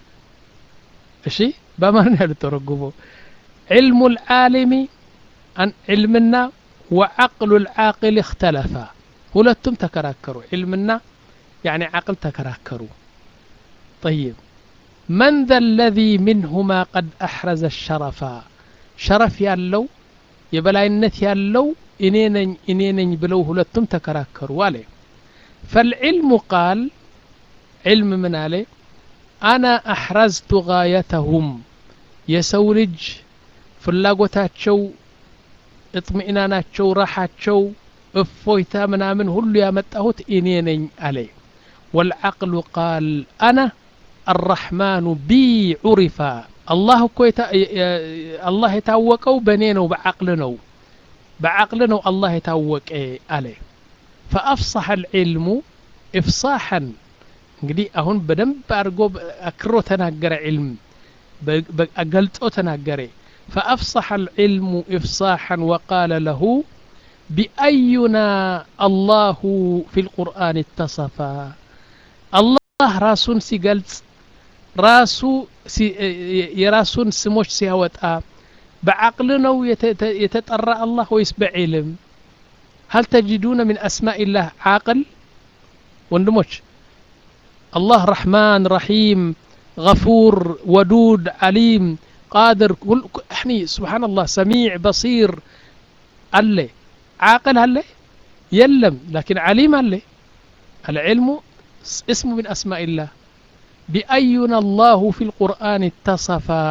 እሺ በማን ያሉ ተረጉሞ علم العالم أن علمنا وعقل العاقل اختلفا ሁለቱም ተከራከሩ علمنا يعني عقل تكراكروا طيب من ذا الذي منهما قد أحرز الشرفا شرف ያለው የበላይነት ያለው እኔ ነኝ እኔ ነኝ ብለው ሁለቱም ተከራከሩ አለ ፈልዕልሙ ቃል ዕልም ምን አለ አና አሕረዝቱ ጋየተሁም የሰው ልጅ ፍላጎታቸው እጥሚእናናቸው ራሓቸው እፎይታ ምናምን ሁሉ ያመጣሁት እኔ ነኝ አለ ወልዓቅሉ ቃል አና አራሕማኑ ቢ ዑሪፋ አላህ እኮ አላህ የታወቀው በእኔ ነው በዓቅል ነው بعقل ነው الله የታወቀ አለ فأفصح العلم إفصاحا እንግዲህ አሁን በደንብ አድርጎ አክሮ ተናገረ ዕልም ገልጾ ተናገረ فأفصح العلم إفصاحا وقال له بأينا الله في القرآن اتصفا الله راسون سيقلጽ ራሱ የራሱን ስሞች ሲያወጣ بعقل نو يتطرى الله ويس بعلم هل تجدون من أسماء الله عاقل وندموش الله رحمن رحيم غفور ودود عليم قادر كل احني سبحان الله سميع بصير الله عاقل هل يلم لكن عليم هل العلم اسم من أسماء الله بأينا الله في القرآن اتصفا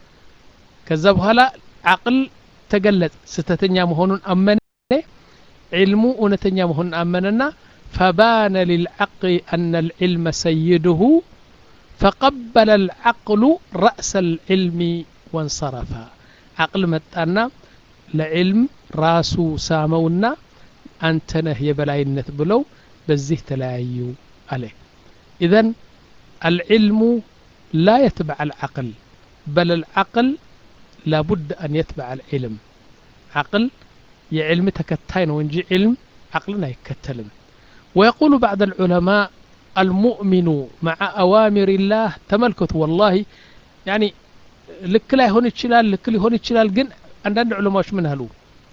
ከዛ በኋላ አቅል ተገለጸ ስተተኛ መሆኑን አመነ ዕልሙ እውነተኛ መሆኑን አመነና فبان للعقل أن العلم سيده فقبل العقل رأس العلم وانصرف عقل متانا لعلم راسو سامونا أنت نه يبلاينت بلو بزيه تلايو عليه إذن العلم لا يتبع العقل بل العقل لابد أن يتبع العلم عقل يعلم تكتاين ونجي علم عقلنا يكتلم ويقول بعض العلماء المؤمن مع أوامر الله تملكت والله يعني ልክ ላይ ሆን ይችላል ልክ ሊሆን ይችላል ግን አንዳንድ ዑለማዎች ምን አሉ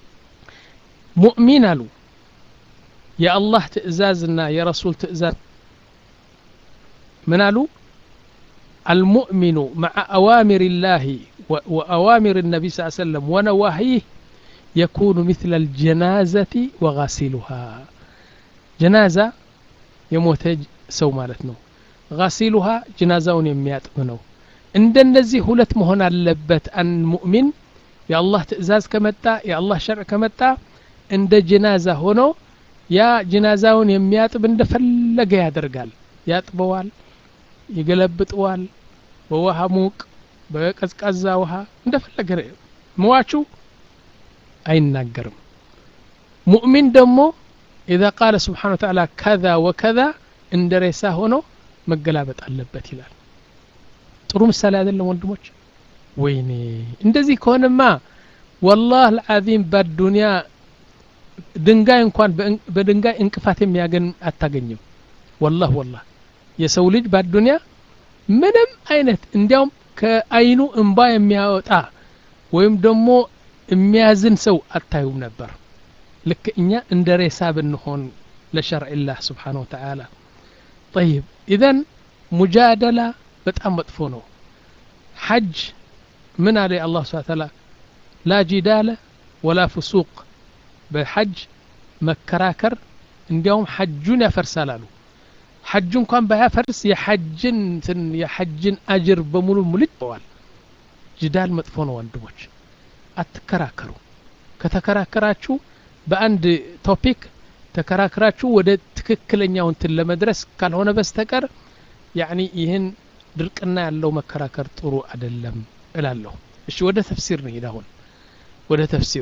ሙእሚን አሉ የአላህ ትእዛዝና የረሱል ትእዛዝ ምን አሉ المؤمن مع أوامر الله وأوامر النبي صلى الله عليه وسلم ونواهيه يكون مثل الجنازة وغاسلها جنازة يموت سو مالتنا غاسلها جنازة يميات منه እንደነዚህ ሁለት መሆን አለበት አን ሙእሚን የአላህ ትእዛዝ ከመጣ የአላህ ሸርዕ ከመጣ እንደ ጅናዛ ሆኖ ያ ጅናዛውን የሚያጥብ እንደፈለገ ያደርጋል ያጥበዋል ይገለብጠዋል በውሃ ሙቅ በቀዝቃዛ ውሃ እንደፈለገ መዋቹ አይናገርም ሙእሚን ደግሞ ኢዛ ቃለ ስብሓን ወተዓላ ከዛ ወከዛ እንደ ሬሳ ሆኖ መገላበጥ አለበት ይላል ጥሩ ምሳሌ አይደለም ወንድሞች ወይኔ እንደዚህ ከሆነማ ወላህ ልዓዚም በዱንያ ድንጋይ እንኳን በድንጋይ እንቅፋት የሚያገኝ አታገኝም ወላህ ወላህ የሰው ልጅ በዱንያ ምንም አይነት እንዲያውም ከአይኑ እንባ የሚያወጣ ወይም ደግሞ የሚያዝን ሰው አታዩም ነበር ልክ እኛ እንደ ሬሳ ብንሆን ለሸርዕ ላህ ስብሓን ወተዓላ ጠይብ ኢዘን ሙጃደላ በጣም መጥፎ ነው ሐጅ ምን አለ አላህ ስብሓ ተዓላ ላ ጂዳለ ወላ ፍሱቅ በሐጅ መከራከር እንዲያውም ሐጁን ያፈርሳል አሉ ሐጁ እንኳን ባያፈርስ የሐጅን የሐጅን አጅር በሙሉ ሙልጭ በዋል ጅዳል መጥፎ ነው ወንድሞች አትከራከሩ ከተከራከራችሁ በአንድ ቶፒክ ተከራክራችሁ ወደ ትክክለኛው እንትን ለመድረስ ካልሆነ በስተቀር ያኒ ይህን ድርቅና ያለው መከራከር ጥሩ አይደለም እላለሁ እሺ ወደ ተፍሲር ነው አሁን ወደ ተፍሲሩ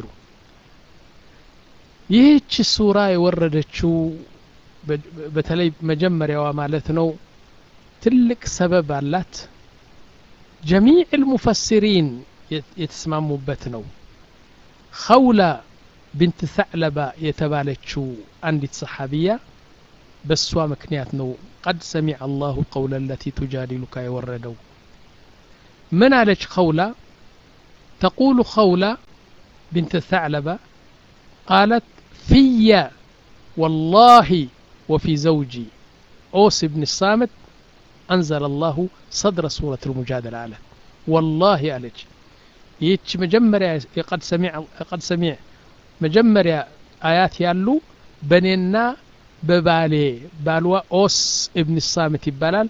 ይህች ሱራ የወረደችው በተለይ መጀመሪያዋ ማለት ነው ትልቅ ሰበብ አላት ጀሚዕ ልሙፈሲሪን የተስማሙበት ነው ኸውላ ብንት ሰዕለባ የተባለችው አንዲት ሰሓቢያ በእሷ ምክንያት ነው ቀድ ሰሚዐ አላሁ ቀውለ ለቲ ቱጃዲሉካ የወረደው ምን አለች ኸውላ ተቁሉ ኸውላ ብንት ሰዕለባ ቃለት ፍየ والله وفي زوجي أوس بن الصامت أنزل الله صدر سورة المجادلة على والله عليك يتش مجمريا قد سمع قد سمع مجمريا آيات يالو بنينا በባሌ ባልዋ ኦስ እብን ሳምት ይባላል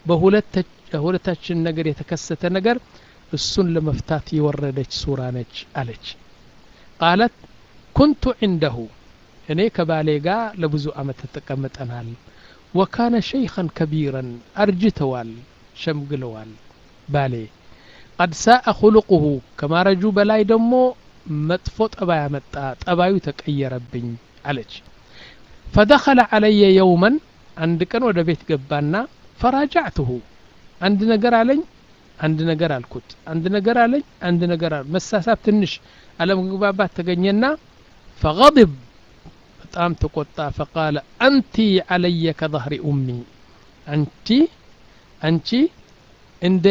በሁለታችን ነገር የተከሰተ ነገር እሱን ለመፍታት የወረደች ሱራ ነች አለች ቃለት ኩንቱ ዒንደሁ እኔ ከባሌ ጋር ለብዙ አመት ተቀምጠናል ወካነ ሸይኸን ከቢረን አርጅተዋል ሸምግለዋል ባሌ ቀድ ሳአ ኩልቁሁ ከማረጁ በላይ ደግሞ መጥፎ ጠባይ አመጣ ጠባዩ ተቀየረብኝ አለች ፈደኸለ ዓለየ የውመን አንድ ቀን ወደ ቤት ገባና ፈራጃዕትሁ አንድ ነገር አለኝ አንድ ነገር አልኩት አንድ ነገር አለኝ አንድ ነገር አል መሳሳብ ትንሽ አለመግባባት ተገኘና ፈغضብ በጣም ተቆጣ ፈቃለ አንቲ ዓለየ ከظህሪ ኡሚ አንቺ አንቺ እንደ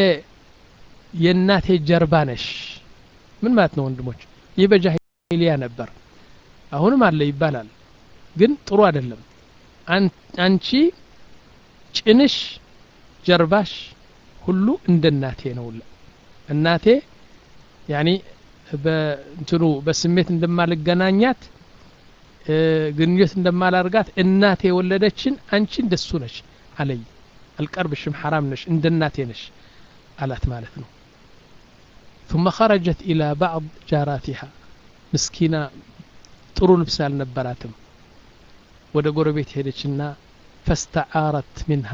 የእናቴ ጀርባ ነሽ ምን ማለት ነው ወንድሞች ይህ በጃሂልያ ነበር አሁንም አለ ይባላል ግን ጥሩ አይደለም አንቺ ጭንሽ ጀርባሽ ሁሉ እንደ እናቴ ነው እናቴ ያኒ በእንትኑ በስሜት እንደማልገናኛት ግንኙነት እንደማላርጋት እናቴ የወለደችን አንቺ እንደሱ ነሽ አለይ አልቀርብሽም ሐራም ነሽ እንደ እናቴ ነሽ አላት ማለት ነው ثم خرجت إلى بعض جاراتها مسكينة ጥሩ ልብስ አልነበራትም ወደ ጎረቤት ሄደችና ፈስተዓረት ሚንሃ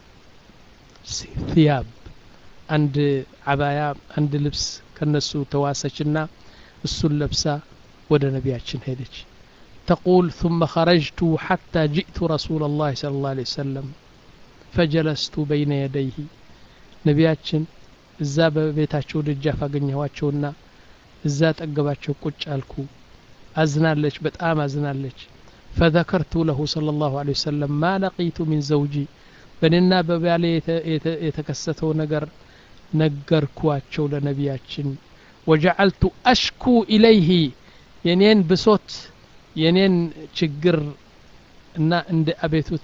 ثياب አንድ አባያ አንድ ልብስ ከነሱ ተዋሰችና እሱን ለብሳ ወደ ነቢያችን ሄደች تقول ثم خرجت حتى جئت رسول الله صلى الله عليه وسلم فجلست بين يديه ነቢያችን እዛ በቤታቸው ደጃፍ አገኘኋቸውና እዛ ጠገባቸው ቁጭ አልኩ አዝናለች በጣም አዝናለች فذكرت له صلى الله عليه وسلم ما لقيت من زوجي በእኔና በባሌ የተከሰተው ነገር ነገርኳቸው ለነቢያችን ወጀዐልቱ አሽኩ ኢለይህ የኔን ብሶት የኔን ችግር እና እንደ አቤቱታ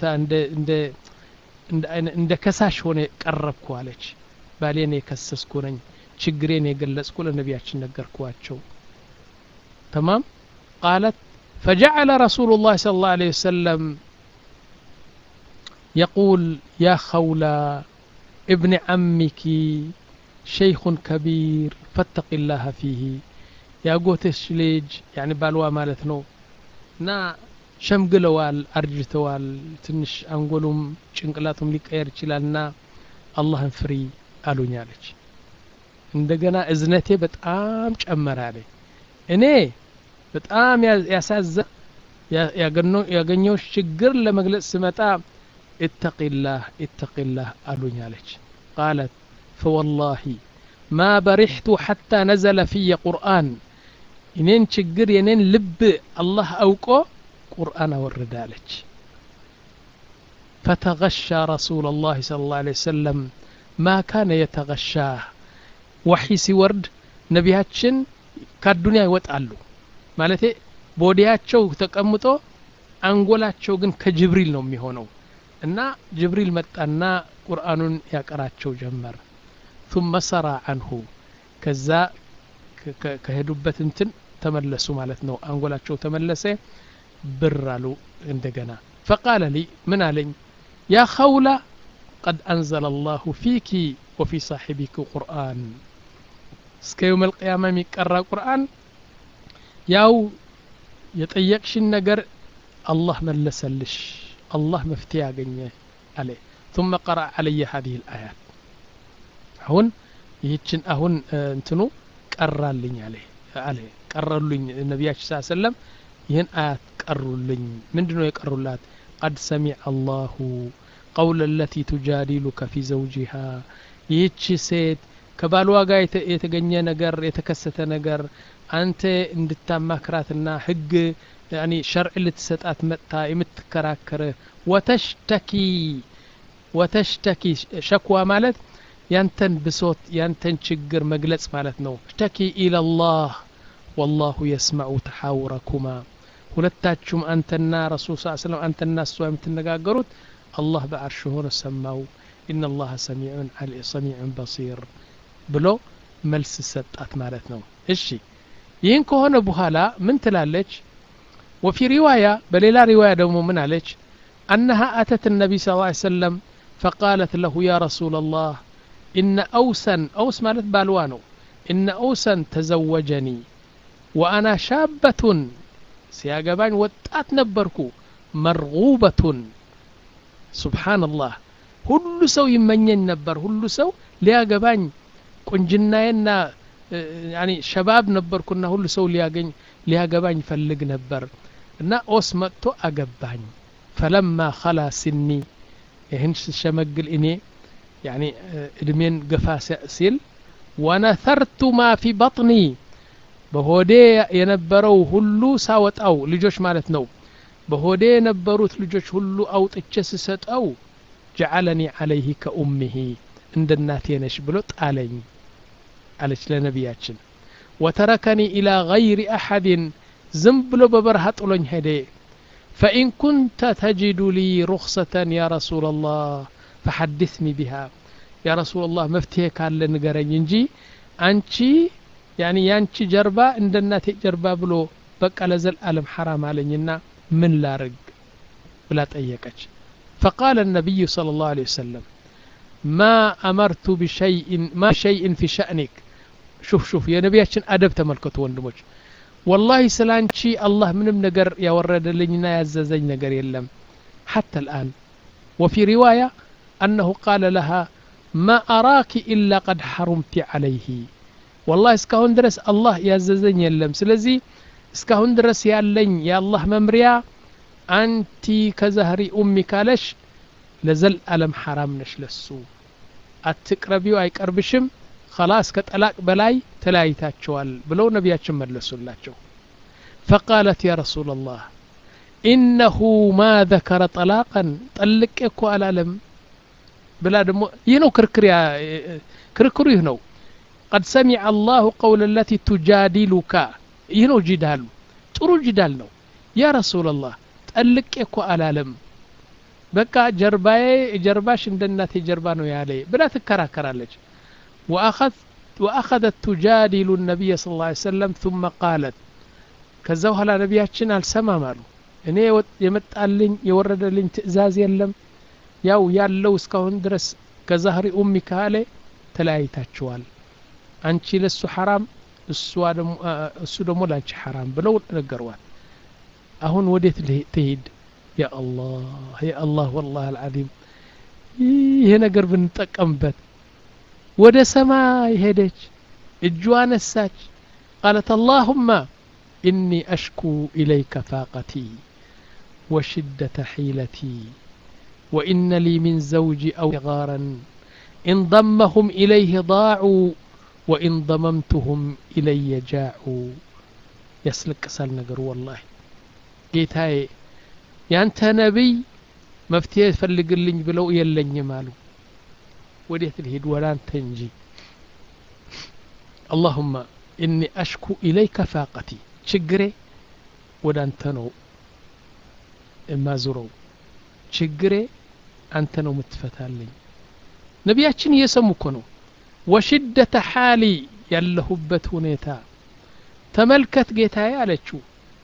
እንደ ከሳሽ ሆነ ቀረብኩ አለች ባሌን የከሰስኩ ነኝ ችግሬን የገለጽኩ ለነቢያችን ነገርኳቸው ተማም ቃለት فجعل رسول الله صلى الله عليه وسلم يقول يا خولة ابن عمك شيخ كبير فاتق الله فيه يا قوتش ليج يعني بالوا مالتنو نا ሸምግለዋል አርጅተዋል ትንሽ አንጎሉም ጭንቅላቱም ሊቀየር ይችላልና አላህን ፍሪ አሉኝ አለች እንደገና እዝነቴ በጣም ጨመረ አለኝ እኔ በጣም ያሳዘ ያገኘው ችግር ለመግለጽ ስመጣ اتق الله اتق الله አሉኝ አለች ቃለት فوالله ማ በሪሕቱ ሓታ ነዘለ ፍየ ቁርአን እኔን ችግር የኔን ልብ አላህ አውቆ ቁርአን አወረደ አለች ፈተغሻ ረሱላ ላህ صለ ላه ለ ወሰለም ማ ካነ የተغሻህ ወሒ ሲወርድ ነቢያችን ከአዱንያ ይወጣሉ ማለቴ ቦዲያቸው ተቀምጦ አንጎላቸው ግን ከጅብሪል ነው የሚሆነው እና ጅብሪል መጣና ቁርአኑን ያቀራቸው ጀመር ثم ሰራ አንሁ ከዛ ከሄዱበት እንትን ተመለሱ ማለት ነው አንጎላቸው ተመለሰ ብር አሉ እንደገና ፈቃለ ሊ ምን አለኝ ያ ኸውላ ቀድ አንዘለ አላሁ ፊኪ ወፊ ሳሒቢኪ ቁርአን እስከ የውም አልቅያማ የሚቀራ ቁርአን ያው የጠየቅሽን ነገር አላህ መለሰልሽ አላህ መፍትሄ ያገኘ አለ ثم قرأ علي هذه الآيات አሁን ይህችን አሁን እንትኑ ቀራልኝ አለ አለ ቀረሉኝ ነቢያችን ስ ሰለም ይህን አያት ቀሩልኝ ምንድን ነው የቀሩላት ቀድ ሰሚዐ አላሁ ቀውለ ለቲ ቱጃዲሉከ ፊ ዘውጂሃ ይህች ሴት ከባልዋ ጋር የተገኘ ነገር የተከሰተ ነገር አንተ እንድታማክራትና ህግ ያኒ ሸርዕ ልትሰጣት መጥታ የምትከራከር ወተሽተኪ ወተሽተኪ ሸክዋ ማለት ያንተን ብሶት ያንተን ችግር መግለጽ ማለት ነው ሽተኪ ኢለላህ ወላሁ የስመዑ ተሓውረኩማ ሁለታችሁም አንተና ረሱል ስ ስለም አንተና እሷ የምትነጋገሩት አላህ በአርሽ ሆኖ ሰማው ኢነ ላሀ ሰሚዑን በሲር ብሎ መልስ ሰጣት ማለት ነው እሺ ይህን ከሆነ በኋላ ምን ትላለች ወፊ ሪዋያ በሌላ ሪዋያ ደግሞ ምን አለች አነሃ አተት ነቢይ ስ ሰለም ፈቃለት ለሁ ያ ረሱላ ላህ ኢነ አውሰን አውስ ማለት ባልዋ ነው ኢነ አውሰን ተዘወጀኒ ወአና ሻበቱን ሲያገባኝ ወጣት ነበርኩ መርጉበቱን ሱብሓንላህ ሁሉ ሰው ይመኘኝ ነበር ሁሉ ሰው ሊያገባኝ ቁንጅናዬና ያኒ ሸባብ ነበርኩና ሁሉ ሰው ሊያገኝ ሊያገባኝ ፈልግ ነበር እና ኦስ መጥቶ አገባኝ ፈለማ ኸላ ሲኒ ይህን ስሸመግል እኔ ያኒ እድሜን ገፋ ሲል ወነተርቱ ማ ፊ በጥኒ በሆዴ የነበረው ሁሉ ሳወጣው ልጆች ማለት ነው በሆዴ የነበሩት ልጆች ሁሉ አውጥቼ ስሰጠው ጀዓለኒ ዓለይህ ከኡምህ እንደ እናቴ ነሽ ብሎ ጣለኝ አለች ለነቢያችን ወተረከኒ ኢላ ገይሪ አሐድን ዝም ብሎ በበረሃ ጥሎኝ ሄደ ፈኢን ኩንተ ተጅዱ ሊ ሩክሰተን ያ ረሱላ ላህ ፈሐድስኒ ቢሃ ያ ረሱላ ላህ መፍትሄ ካለ ንገረኝ እንጂ አንቺ ያኒ ያንቺ ጀርባ እንደ እናቴ ጀርባ ብሎ በቃ ለዘልዓለም ሐራም አለኝና ምን ላርግ ብላ ጠየቀች فقال النبي صلى الله عليه وسلم ما أمرت بشيء ما شيء في شأنك شوف شوف يا نبياتشن أدب تملكت وندمج والله سلانشي الله من نجر يا ورد لنا يا ززج نجر يلم حتى الآن وفي رواية أنه قال لها ما أراك إلا قد حرمت عليه والله اسكهون درس الله يا ززج يلم سلزي እስካሁን ድረስ ያለኝ የአላህ መምሪያ አንቲ ከዛህሪ ኡሚ ካለሽ ለዘልዓለም ሐራም ነሽ ለሱ አትቅረቢው አይቀርብሽም ከላስ ከጠላቅ በላይ ተለያይታቸዋል ብለው ነቢያችን መለሱላቸው ፈቃለት ያ ረሱላ ላህ ኢነሁ ማ ዘከረ ጠላቀን ጠልቄ እኮ አላለም ብላ ደግሞ ይህ ነው ክርክር ክርክሩ ይህ ነው ቀድ ሰሚዐ አላሁ ቀውለ ለቲ ቱጃዲሉካ ይህ ነው ጂዳሉ ጥሩ ጂዳል ነው ያ ረሱላላህ ጠልቄ እኮ አላለም በቃ ጀርባዬ ጀርባሽ እንደ እናቴ ጀርባ ነው ያለ ብላ ትከራከራለች ወአኸذት ቱጃዲሉ ነቢይ ስ ላ ሰለም ثመ ቃለት ከዛ በኋላ ነቢያችን አልሰማም አሉ እኔ የመጣልኝ የወረደልኝ ትእዛዝ የለም ያው ያለው እስካሁን ድረስ ከዛህሪ ኡሚ ካለ ተለያይታችኋል አንቺ ለሱ ሐራም እሱ ደግሞ ላንቺ ሐራም ብለው ነገሯል አሁን ወዴት ትሄድ ያ አላህ ያ አላህ ወላህ አልዓዚም ይሄ ነገር ብንጠቀምበት ወደ ሰማይ ሄደች እጇ ነሳች ቃለት አላሁማ ኢኒ አሽኩ ኢለይከ ፋቀቲ وشدة حيلتي وإن لي من زوجي أو غارا إن ضمهم إليه ضاعوا ወኢን ضመምቱሁም ኢለየ ጃዑ ያስለቅሳል ነገሩ ወላሂ ጌታዬ ያንተ ነቢይ መፍትሄ ፈልግልኝ ብለው የለኝም አሉ ወዴት ልሄድ ወደ አንተ እንጂ አላሁማ እኒ አሽኩ ኢለይከ ፋቀቲ ችግሬ ወደ አንተ ነው የማዙረው ችግሬ አንተ ነው የምትፈታልኝ ነቢያችን እየሰሙ እኮ ነው ወሽደተ ሓሊ ያለሁበት ሁኔታ ተመልከት ጌታዬ አለችው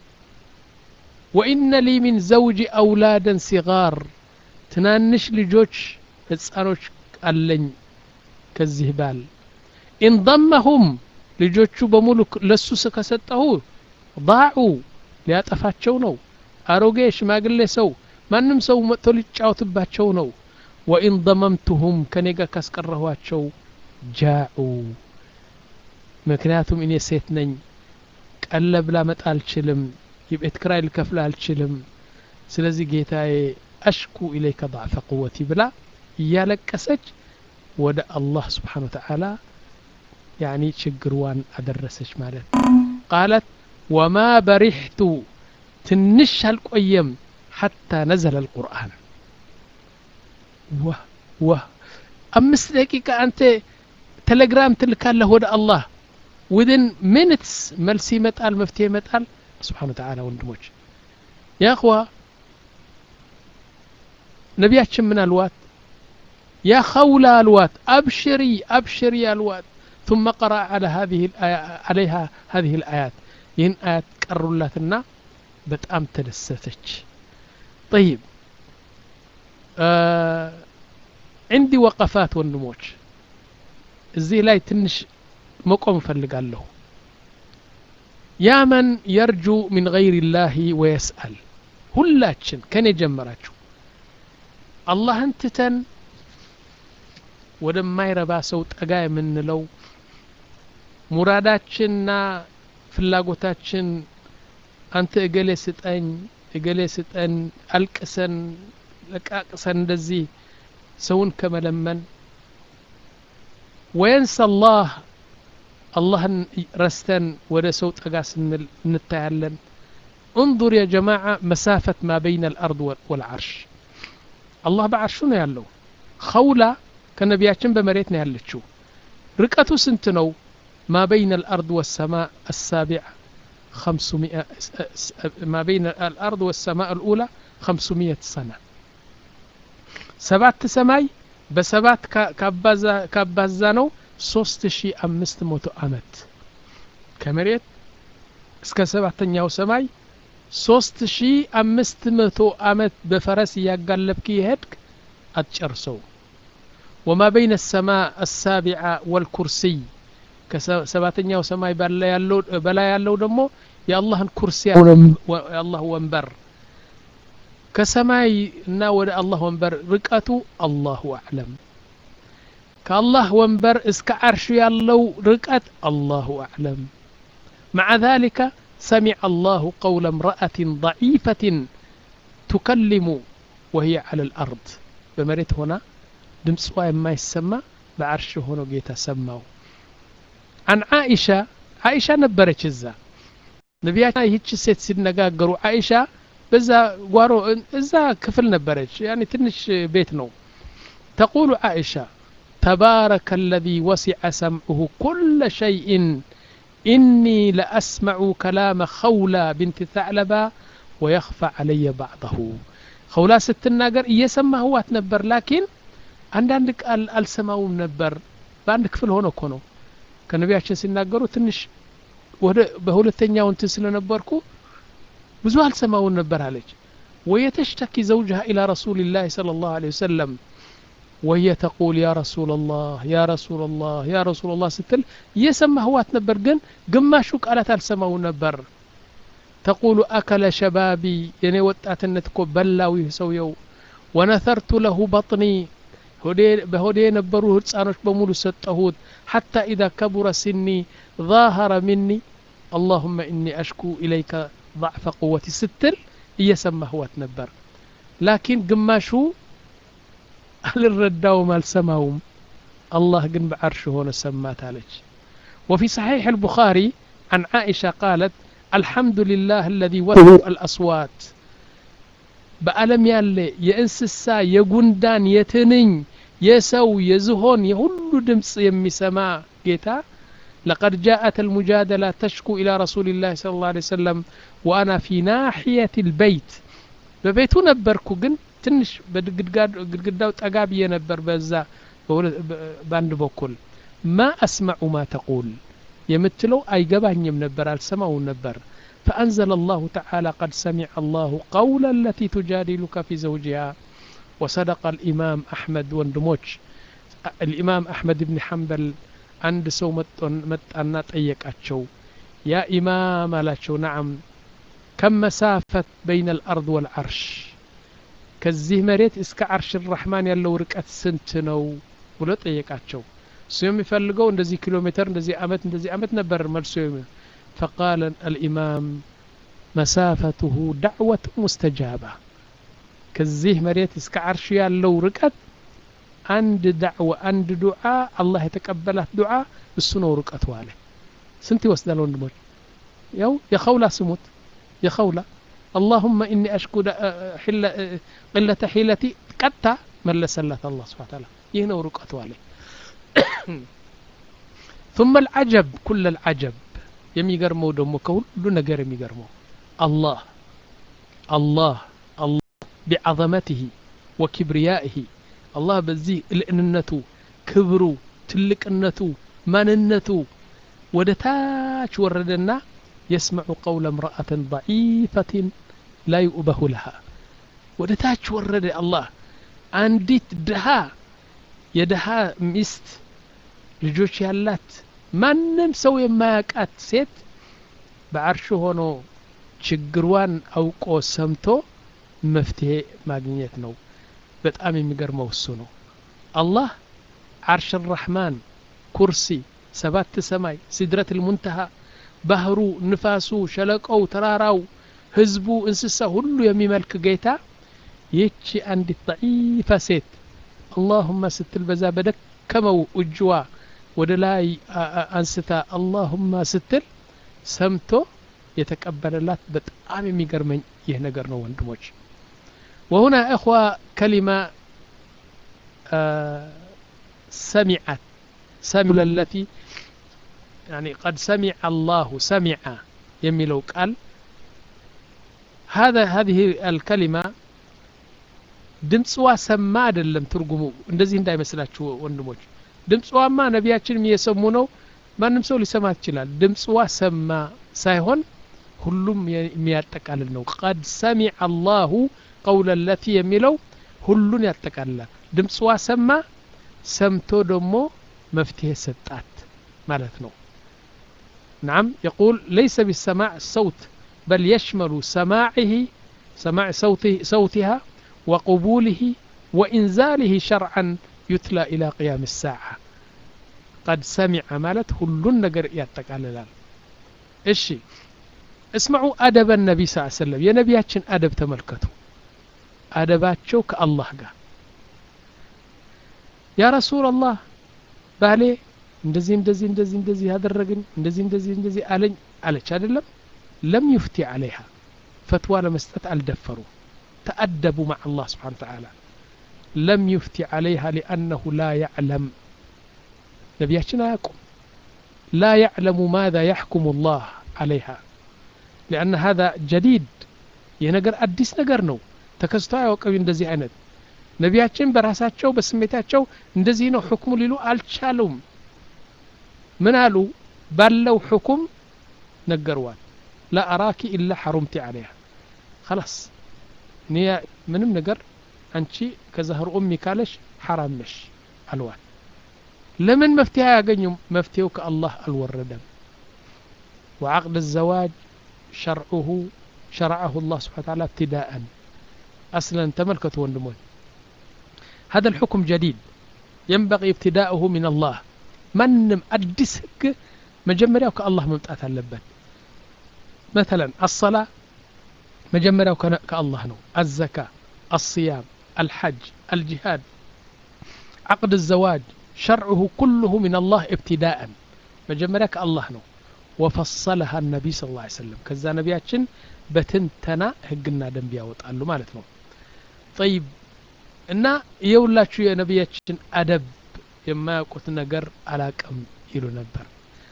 ወኢነ ሊ ሚን ዘውጂ አውላደን ሲጋር ትናንሽ ልጆች ህፃኖች አለኝ ከዚህ ባል ኢንضመሁም ልጆቹ በሙሉ ለሱ ከሰጠሁ ضاዑ ሊያጠፋቸው ነው አሮጌ ሽማግሌ ሰው ማንም ሰው መጥቶ ሊጫወትባቸው ነው ወኢን ضመምቱሁም ከኔ ጋር ካስቀረኋቸው ጃዑ ምክንያቱም እኔ ሴት ነኝ ቀለብ ላመጣ አልችልም የቤት ክራይ ልከፍል አልችልም ስለዚህ ጌታዬ አሽኩ ኢለይከ ضዕፈ ቁወቲ ብላ እያለቀሰች ወደ አላህ ስብሓን ወተዓላ ያኒ ችግርዋን አደረሰች ማለት ቃለት ወማ በሪሕቱ ትንሽ አልቆየም ሐታ ነዘለ አልቁርአን ወህ ወህ አምስት ደቂቃ አንተ ቴሌግራም ትልካለህ ወደ አላህ ዊድን ሚኒትስ መልስ ይመጣል መፍትሄ ይመጣል ስብሓን ወተዓላ ወንድሞች ያ እኽዋ ነቢያችን ምን አልዋት ያ ኸውላ አልዋት አብሽሪ አብሽሪ አልዋት ثم قرأ على هذه الآية عليها هذه الآيات ይህን አያት ቀሩላትና በጣም ተደሰተች طيب عندي وقفات ወንድሞች እዚህ ላይ ትንሽ መቆም እፈልጋለሁ ያ መን የርጁ ሚን ገይር ላህ ወየስአል ሁላችን ከኔ ጀመራችሁ አላህን ትተን ወደማይረባ ሰው ጠጋ የምንለው ሙራዳችንና ፍላጎታችን አንተ እገሌ ስጠኝ እገሌ ስጠን አልቅሰን ለቃቅሰን እንደዚህ ሰውን ከመለመን ወየንሰ አላህ አላህን ረስተን ወደ ሰው ጠጋ ስንል እንታያለን انظر يا جماعة مسافة ما بين الأرض والعرش الله بعرش ነው ያለው خولة ከነቢያችን በመሬት ነው ያለችው ርቀቱ ስንት ነው ما بين الأرض والسماء السابعة خمسمائة ما بين الأرض والسماء الأولى خمسمائة سنة سبعة سماي بسبعة كابازا ነው ሶስት ሺ አምስት መቶ አመት ከመሬት እስከ ሰባተኛው ሰማይ ሶስት ሺ አምስት መቶ አመት በፈረስ እያጋለብክ የሄድክ አትጨርሰው ወማ በይነ ሰማእ አሳቢዓ ወልኩርሲይ ከሰባተኛው ሰማይ በላይ ያለው ደግሞ የአላህን ኩርሲ የአላህ ወንበር ከሰማይ እና ወደ አላህ ወንበር ርቀቱ አላሁ አዕለም ከአላህ ወንበር እስከ ዓርሽ ያለው ርቀት አላሁ አዕለም مع ذلك سمع الله قول امرأة ضعيفة تكلم وهي على الأرض بمريت هنا دمسوا ما يسمى بعرش هنا جيتا سماو عن عائشة عائشة نبرت الزا نبيات هيك ست سنقاقروا عائشة بزا قارو إزا كفل نبرت يعني تنش بيت نو تقول عائشة تبارك الذي وسع سمعه كل شيء إني لأسمع كلام خولة بنت ثعلبة ويخفى علي بعضه خولة ستناقر እየሰማ ህዋት ነበር ላኪን አንዳንድ ቃል አልሰማውም ነበር በአንድ ክፍል ሆነ እኮ ነው ከነቢያችን ሲናገሩ ትንሽ ወደ በሁለተኛው እንትን ስለነበርኩ ብዙ አልሰማውን ነበር አለች ወየተሽተኪ ዘውጅሃ ኢላ ረሱልላህ صلى الله عليه وسلم وهي تقول يا رسول الله يا رسول الله يا رسول الله ستل يسمى هوات نبر جن قماشو قالت السماو نبر تقول أكل شبابي يعني وطات النتكو بلاوي سويو ونثرت له بطني بهودي نبرو هتسانوش بمولو ستهود حتى إذا كبر سني ظاهر مني اللهم إني أشكو إليك ضعف قوتي ستل يسمى هوات نبر لكن قماشو አልረዳውም አልሰማውም አላህ ግን በዓርሽ ሆነ ሰማት አለች وفي صحيح البخاري عن عائشة قالت الحمد لله الذي وهب الأصوات በዓለም ያለ የእንስሳ የጉንዳን የትንኝ የሰው የዝሆን የሁሉ ድምፅ የሚሰማ ጌታ لقد جاءت المجادلة تشكو إلى رسول الله صلى الله عليه وسلم وأنا في ناحية البيت በቤቱ ነበርኩ ግን ትንሽ በግድግዳው ጠጋ ብዬ ነበር በዛ በአንድ በኩል ማ አስማዑ ማ ተቁል የምትለው አይገባኝም ነበር አልሰማውም ነበር فأنزل الله تعالى قد سمع الله قول التي تجادلك في زوجها وصدق الإمام أحمد وندموش الإمام أحمد بن حنبل عند سو متأنا طيق أتشو يا إمام ألاتشو نعم كم مسافة بين الأرض والعرش كزيه مريت اسك عرش الرحمن يلو ركعت سنت نو ብሎ ጠየቃቸው እሱ የሚፈልገው እንደዚህ ኪሎ ሜትር እንደዚህ አመት እንደዚህ አመት ነበር መልሶ فقال الإمام مسافته دعوة مستجابة كزيه مريت اسك عرش ያለው ርቀት አንድ ዳዕወ አንድ ዱዓ አላህ የተቀበላት ዱዓ እሱ ነው ርቀቱ አለ ስንት ይወስዳል ወንድሞች ያው የኸውላ ስሙት የኸውላ اللهم إني أشكو حل قلة حيلتي قتا ملسلت الله سبحانه وتعالى يهنا ورقته عليه ثم العجب كل العجب የሚገርመው ደግሞ ከሁሉ ነገር የሚገርመው አላህ አላህ አላህ ቢዐዘመትህ ወኪብርያኢህ አላህ በዚህ ልዕንነቱ ክብሩ ትልቅነቱ ማንነቱ ወደ ታች ወረደና يسمع قول امرأة ضعيفة لا يؤبه لها ወደ ታች ወረደ አላህ አንዲት ድሃ የድሃ ሚስት ልጆች ያላት ማንም ሰው የማያውቃት ሴት በአርሽ ሆኖ ችግሯን አውቆ ሰምቶ መፍትሄ ማግኘት ነው በጣም የሚገርመው እሱ ነው አላህ አርሽ ራሕማን ኩርሲ ሰባት ሰማይ ሲድረት ልሙንተሃ ባህሩ ንፋሱ ሸለቆው ተራራው ህዝቡ እንስሳ ሁሉ የሚመልክ ጌታ ይህቺ አንዲት ضعيفة ሴት አላሁማ ስትል በዛ በደከመው እጅዋ ወደ ላይ አንስታ አላሁማ ስትል ሰምቶ የተቀበለላት በጣም የሚገርመኝ ይህ ነገር ነው ወንድሞች وهنا إخوة كلمة آه سمعت سمع التي يعني قد سمع الله سمع يميلو قال هذا هذه الكلمة ድምፅዋ ሰማ አይደለም ትርጉሙ እንደዚህ እንዳይመስላችሁ ወንድሞች ድምፅዋማ ነቢያችንም እየሰሙ ነው ማንም ሰው ሊሰማት ይችላል ድምፅዋ ሰማ ሳይሆን ሁሉም የሚያጠቃልል ነው ቀድ ሰሚዐ አላሁ ቀውለ ለቲ የሚለው ሁሉን ያጠቃልላል ድምፅዋ ሰማ ሰምቶ ደግሞ መፍትሄ ሰጣት ማለት ነው نعم يقول ليس بالسماع الصوت بل يشمل سماعه سماع صوته صوتها وقبوله وإنزاله شرعا يتلى إلى قيام الساعة قد سمع مالت كل نجر يتقاللال እሺ اسمعوا أدب النبي صلى الله عليه وسلم يا نبياتشن أدب تملكتوا أدباتشو كالله قال يا رسول الله ባሌ እንደዚህ እንደዚህ እንደዚህ እንደዚህ ያደረግን እንደዚህ እንደዚህ እንደዚህ አለኝ አለች አይደለም ለም ዩፍቲ አለይሃ ፈትዋ ለመስጠት አልደፈሩ ተአደቡ مع الله سبحانه وتعالى لم يفتي عليها لأنه لا يعلم نبياتنا يقوم لا يعلم ماذا يحكم الله عليها لأن هذا جديد ينقر أديس نقر نو تكستوا يوقف እንደዚህ አይነት ነቢያችን በራሳቸው በስሜታቸው እንደዚህ ነው ሕክሙ ሊሉ አልቻሉም ምን አሉ ባለው ሕኩም ነገርዋል ላ አራኪ ኢላ ሐሩምቲ አለይሃ خلاص እኔ ምንም ነገር አንቺ ከዛህር ኡሚ ካለሽ ሐራም ነሽ አልዋል ለምን መፍትሄ አያገኙም መፍትሄው ከአላህ አልወረደም وعقد الزواج شرعه شرعه الله سبحانه وتعالى ابتداء أصلا تملكت وندمون هذا الحكم جديد ينبغي ابتداؤه من الله منم أدس هك مجمرياو كالله ممتات اللبن مثلا الصلاة مجمرياو كالله نو الزكاة الصيام الحج الجهاد عقد الزواج شرعه كله من الله ابتداء መጀመሪያ ከአላህ ነው ወፈሰለሃ ነቢይ ስ ላ ሰለም ከዛ ነቢያችን በትንተና ህግና ደንብ ያወጣሉ ማለት ነው ጠይብ እና የሁላችሁ የነቢያችን አደብ የማያውቁት ነገር አላቅም ይሉ ነበር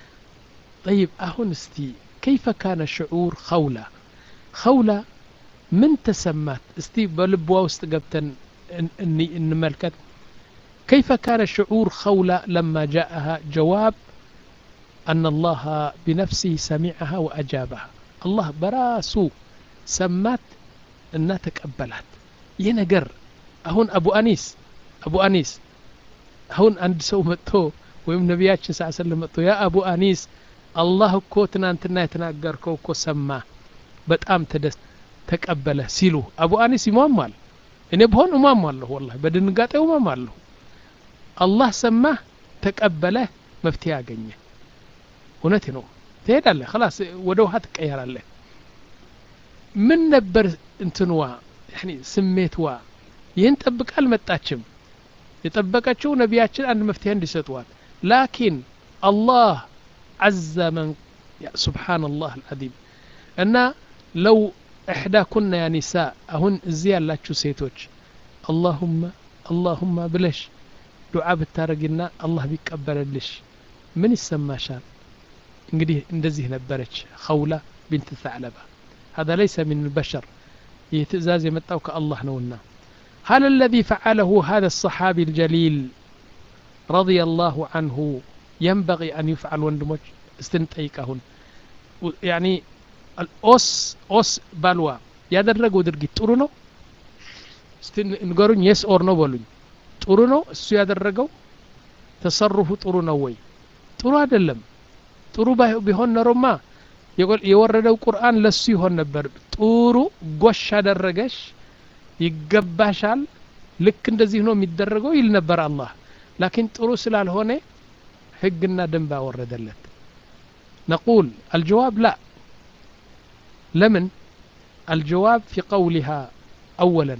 ጠይብ አሁን እስቲ ከይፈ ካነ ሽዑር ኸውላ ኸውላ ምን ተሰማት እስቲ በልቧ ውስጥ ገብተን እንመልከት كيف كان شعور خولة لما جاءها جواب أن الله بنفسه سمعها وأجابها الله براسو سمات أنها تقبلت ينقر أهون أبو أنيس أبو أنيس أهون عند سو متو ويم نبياتش صلى الله عليه وسلم يا أبو أنيس الله እኮ ትናንትና የተናገርከው እኮ ሰማ በጣም ተደስ ተቀበለ ሲሉ አቡ አኒስ ይሟሟል እኔ ብሆን እሟሟለሁ ወላሂ በድንጋጤ እሟሟለሁ አላህ ሰማህ ተቀበለህ መፍትሄ አገኘ እውነት ነው ትሄዳለህ خلاص ወደ ውሃ ትቀየራለህ ምን ነበር እንትንዋ ያኒ ስሜትዋ ይህን ጠብቃ አልመጣችም የጠበቀችው ነቢያችን አንድ መፍትሄ እንዲሰጧት ላኪን አላህ عز من سبحان الله العظيم እና ለው إحداكن يا نساء أهن زي ያላችሁ ሴቶች اللهم اللهم ብለሽ ዱዓ ብታረጊና አላህ ቢቀበለልሽ ምን ይሰማሻል እንግዲህ እንደዚህ ነበረች ኸውላ ቢንት ተዕለባ هذا ليس من البشر ይህ ትእዛዝ የመጣው ከአላህ ነውና هل الذي فعله هذا الصحابي الجليل رضي الله عنه ينبغي أن يفعل ወንድሞች استنጠይቃሁን يعني ኦስ ኦስ ባልዋ ያደረገው ድርጊት ጥሩ ነው እስቲ ንገሩኝ የስ ኦር ነው በሉኝ ጥሩ ነው እሱ ያደረገው ተሰሩፉ ጥሩ ነው ወይ ጥሩ አይደለም ጥሩ ቢሆን ኖሮማ የወረደው ቁርአን ለሱ ይሆን ነበር ጥሩ ጎሽ አደረገሽ ይገባሻል ልክ እንደዚህ ነው የሚደረገው ይል ነበር አላህ ላኪን ጥሩ ስላልሆነ ህግና ደንብ አወረደለት ነቁል አልጀዋብ ላ لمن الجواب في قولها أولا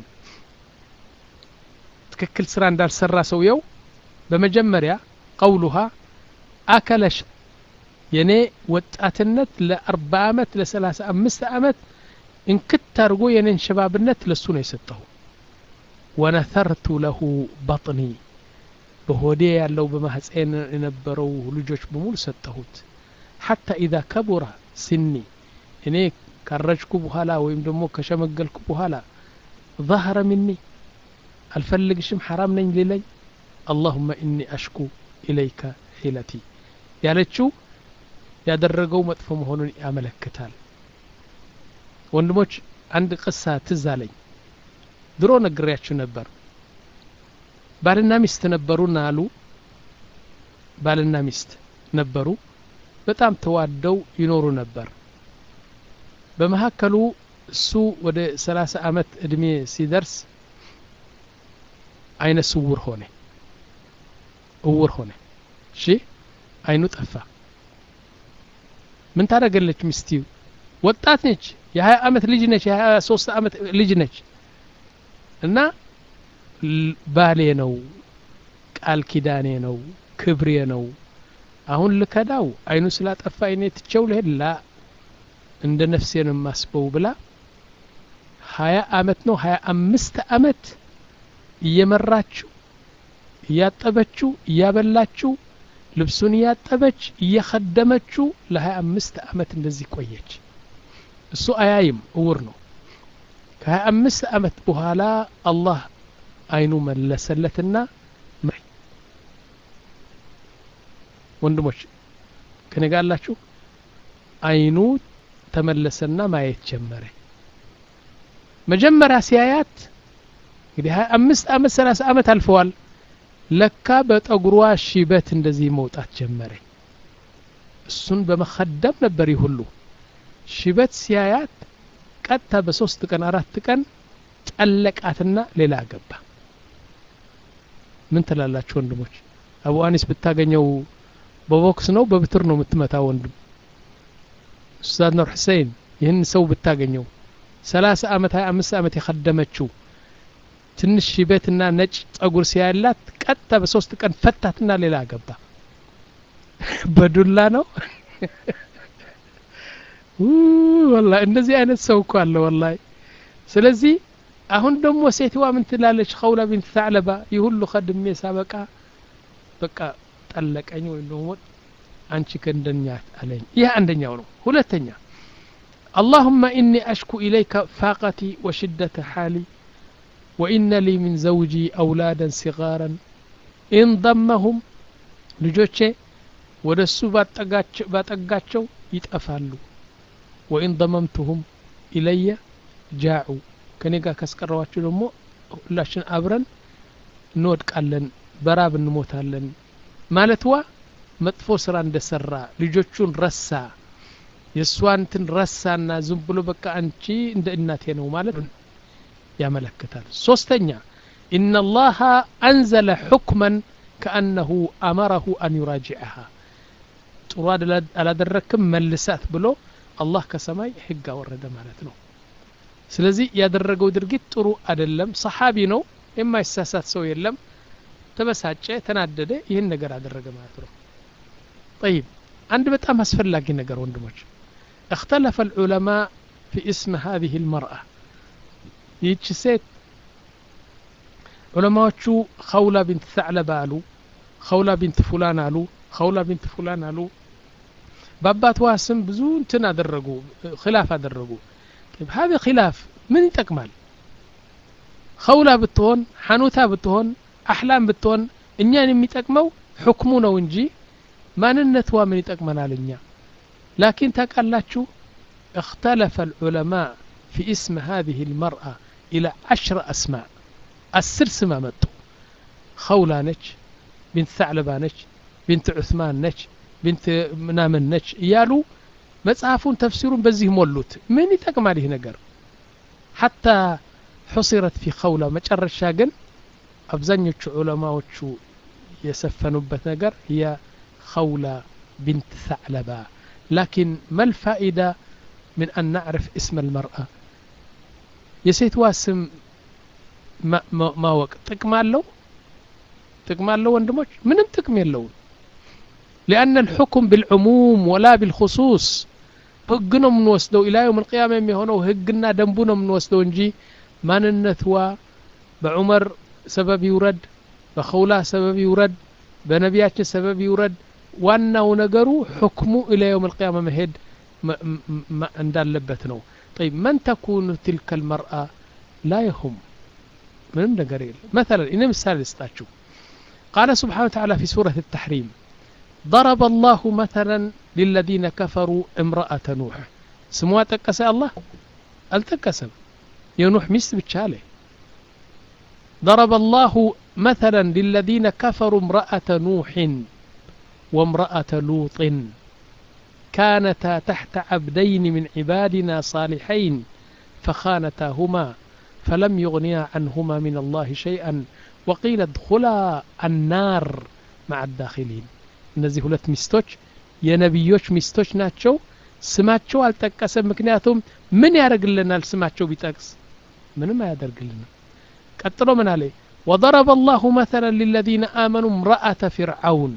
تككل سران دار سرا سويو بمجمريا قولها أكلش የኔ ወጣትነት ለአርባ አመት ለሰላሳ አምስት አመት እንክት አድርጎ የኔን ሸባብነት ለሱ ነው የሰጠሁ ወነተርቱ ለሁ በጥኒ በሆዴ ያለው በማህፀን የነበረው ልጆች በሙሉ ሰጠሁት ሐታ ኢዛ ከቡረ ስኒ እኔ ካረጅኩ በኋላ ወይም ደግሞ ከሸመገልኩ በኋላ ظهر مني አልፈልግሽም ሐራም ነኝ ሊለኝ اللهم إني أشكو إليك حيلتي ያለችው ያደረገው መጥፎ መሆኑን ያመለክታል ወንድሞች አንድ ቅሳ ትዝ አለኝ ድሮ ነግሬያችሁ ነበር ባልና ሚስት ነበሩና አሉ ባልና ሚስት ነበሩ በጣም ተዋደው ይኖሩ ነበር በመካከሉ እሱ ወደ ሰላሳ አመት እድሜ ሲደርስ አይነ ስውር ሆነ እውር ሆነ እሺ አይኑ ጠፋ ምን ታደረገለች ሚስቲው ወጣት ነች የሀያ አመት ልጅ ነች የሀያ ሶስት አመት ልጅ ነች እና ባሌ ነው ቃል ኪዳኔ ነው ክብሬ ነው አሁን ልከዳው አይኑ ስላጠፋ አይኔ ትቸው ልሄድ ላ እንደ ነፍሴን የማስበው ብላ ሀያ አመት ነው ሀያ አምስት አመት እየመራችው እያጠበችው እያበላችው ልብሱን እያጠበች እየከደመችው ለሀያ አምስት አመት እንደዚህ ቆየች እሱ አያይም እውር ነው ከሀያ አምስት አመት በኋላ አላህ አይኑ መለሰለትና ወንድሞች ከኔ ጋር አላችሁ አይኑ ተመለሰና ማየት ጀመረ መጀመሪያ ሲያያት እንግዲህ ሀያ አምስት አመት ሰላሳ አመት አልፈዋል ለካ በጠጉሯ ሽበት እንደዚህ መውጣት ጀመረ እሱን በመከደም ነበር ይህ ሁሉ ሽበት ሲያያት ቀጥታ በሶስት ቀን አራት ቀን ጠለቃትና ሌላ ገባ ምን ትላላችሁ ወንድሞች አቡ አኒስ ብታገኘው በቦክስ ነው በብትር ነው የምትመታ ወንድም ኡስታዝ ኑር ሁሴን ይህን ሰው ብታገኘው ሰላሳ አመት ሀያ አምስት አመት የከደመችው ትንሽ ሽበትና ነጭ ጸጉር ሲያላት ቀጥታ በሶስት ቀን ፈታትና ሌላ ገባ በዱላ ነው ወላ እንደዚህ አይነት ሰው እኮ አለ ወላሂ ስለዚህ አሁን ደግሞ ሴትዋ ምን ትላለች ኸውላ ቢንት ታዕለባ ይህ ሁሉ ከድሜ ሳበቃ በቃ ጠለቀኝ ወይም ደግሞ አንቺ ከእንደኛ አለኝ ይህ አንደኛው ነው ሁለተኛ اللهم إني أشكو إليك فاقتي وشدة حالي وإن لي من زوجي أولادا صغارا إن ضمهم ልጆቼ ወደ እሱ ባጠጋቸው ይጠፋሉ ወኢን ደመምቱሁም ኢለየ ጃዑ ከኔ ጋር ካስቀረዋቸው ደግሞ ሁላችን አብረን እንወድቃለን በራብ እንሞታለን ማለትዋ መጥፎ ስራ እንደሰራ ልጆቹን ረሳ የእሷንትን ረሳና ዝም ብሎ በቃ አንቺ እንደ እናቴ ነው ማለት ያመለክታል ሶስተኛ ኢነላሃ አንዘለ ሑክመን ከአነሁ አመረሁ አን ዩራጅዐሃ ጥሩ አላደረክም መልሳት ብሎ አላህ ከሰማይ ህግ አወረደ ማለት ነው ስለዚህ ያደረገው ድርጊት ጥሩ አይደለም ሰሓቢ ነው የማይሳሳት ሰው የለም ተበሳጨ ተናደደ ይህን ነገር አደረገ ማለት ነው طيب አንድ በጣም አስፈላጊ ነገር ወንድሞች اختلف العلماء في اسم هذه المرأة ይህች ሴት ዑለማዎቹ ኸውላ ቢንት ተዕለባ አሉ ኸውላ ቢንት ፉላን አሉ ኸውላ ቢንት ፉላን አሉ በአባትዋ ስም ብዙ እንትን አደረጉ ክላፍ አደረጉ هذا خلاف ምን ይጠቅማል ኸውላ ብትሆን ሐኑታ ብትሆን አሕላም ብትሆን እኛን የሚጠቅመው ሕክሙ ነው እንጂ ማንነትዋ ምን ይጠቅመናል እኛ ላኪን ታውቃላችሁ اختلف العلماء في اسم هذه المرأة إلى عشر أسماء አስር ስም አመጡ ኸውላ ነች ቢንት ሰዕለባ ነች ቢንት ዑስማን ነች ቢንት ምናምን ነች እያሉ መጽሐፉን ተፍሲሩን በዚህ ሞሉት ምን ይጠቅማል ይህ ነገር ሐታ ሑሲረት ፊ ኸውላ መጨረሻ ግን አብዛኞቹ ዑለማዎቹ የሰፈኑበት ነገር هي خولة بنت ثعلبة لكن ما الفائدة من أن نعرف اسم المرأة የሴትዋ ስም ማወቅ ጥቅም አለው ጥቅም አለው ወንድሞች ምንም ጥቅም የለውም لأن الحكم بالعموم ولا بالخصوص ህግ ነው የምንወስደው ኢላ የውም ልቅያማ የሚሆነው ህግና ደንቡ ነው የምንወስደው እንጂ ማንነትዋ በዑመር ሰበብ ይውረድ በኸውላ ሰበብ ይውረድ በነቢያችን ሰበብ ይውረድ ዋናው ነገሩ ሕክሙ ኢላ የውም ልቅያማ መሄድ እንዳለበት ነው طيب من تكون تلك المرأة لا يهم ምንም ነገር የለም مثلا እኔ ምሳሌ ልስጣችሁ قال سبحانه وتعالى في سورة التحريم ضرب الله مثلا للذين كفروا امرأة نوح سموا تكس الله التكسم ينوح مست بتشاله ضرب الله مثلا للذين كفروا امرأة نوح وامرأة لوط كانتا تحت عبدين من عبادنا صالحين فخانتاهما فلم يغنيا عنهما من الله شيئا وقيل ادخلا النار مع الداخلين እነዚህ ሁለት ሚስቶች የነቢዮች ሚስቶች ናቸው ስማቸው አልጠቀሰም ምክንያቱም ምን ያደርግልናል ስማቸው ቢጠቅስ ምንም አያደርግልንም ቀጥሎ ምን አለ وضرب الله مثلا للذين آمنوا امرأة فرعون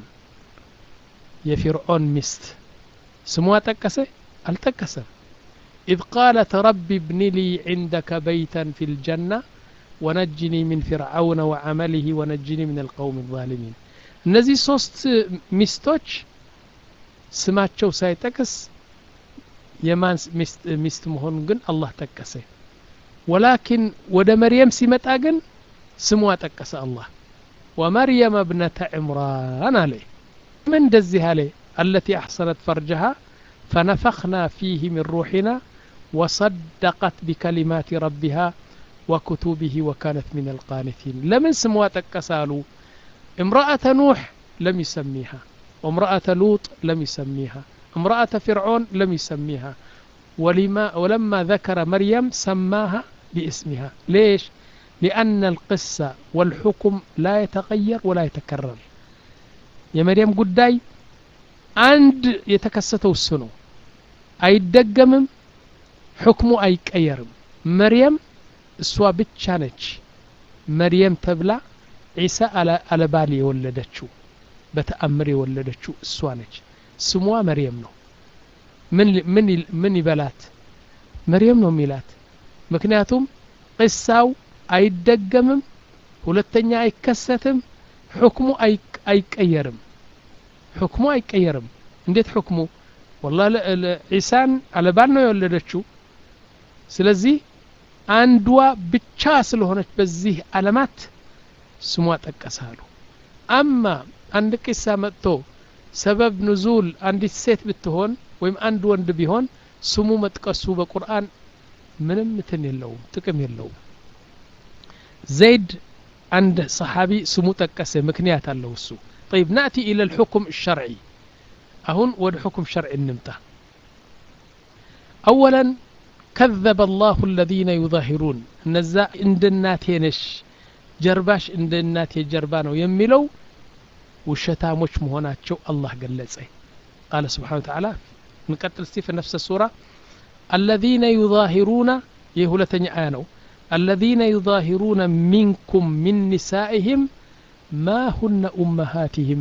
የፊርዖን ሚስት ስሟ ጠቀሰ አልጠቀሰም إذ قالت رب ابن لي عندك بيتا في الجنة ونجني من فرعون وعمله ونجني من القوم الظالمين እነዚህ ሶስት ሚስቶች ስማቸው ሳይጠቅስ የማን ሚስት መሆኑን ግን አላህ ጠቀሰ ወላኪን ወደ መርየም ሲመጣ ግን ስሟ ጠቀሰ አላህ ወመርየም እብነተ ዕምራን አለ ምን እንደዚህ አለ التي أحصنت فرجها فنفخنا فيه من روحنا وصدقت بكلمات ربها وكتبه وكانت من القانتين لمن سموا تكسالوا امرأة نوح لم يسميها وامرأة لوط لم يسميها امرأة فرعون لم يسميها ولما ولما ذكر مريم سماها باسمها ليش لأن القصة والحكم لا يتغير ولا يتكرر يا مريم قداي عند يتكستو السنو أي الدقمم حكمه أي كيرم مريم اسوا بتشانج مريم تبلع ዒሳ አለ ባል የወለደችው በተአምር የወለደችው እሷ ነች ስሟ መርየም ነው ምን ይበላት መርየም ነው የሚላት ምክንያቱም ቅሳው አይደገምም ሁለተኛ አይከሰትም ሕክሙ አይቀየርም ሕክሙ አይቀየርም እንዴት ሕክሙ ወላ ዒሳን አለባል ነው የወለደችው ስለዚህ አንዷ ብቻ ስለሆነች በዚህ አለማት ስሟ ጠቀሳሉ አማ አንድ ቂሳ መጥቶ ሰበብ ንዙል አንዲት ሴት ብትሆን ወይም አንድ ወንድ ቢሆን ስሙ መጥቀሱ በቁርአን ምንም እንትን የለውም ጥቅም የለውም ዘይድ አንድ ሰሓቢ ስሙ ጠቀሰ ምክንያት አለው እሱ طيب نأتي إلى الحكم الشرعي أهون ود حكم شرعي النمتة أولا كذب الله الذين يظاهرون نزا عند الناتينش جرباش عند الناتي جربانو يميلو وشتاموش مهوناتشو الله قلጸ قال سبحانه وتعالى نقتل في نفس السورة الذين يظاهرون يهولتني آنو الذين يظاهرون منكم من نسائهم ما هن أمهاتهم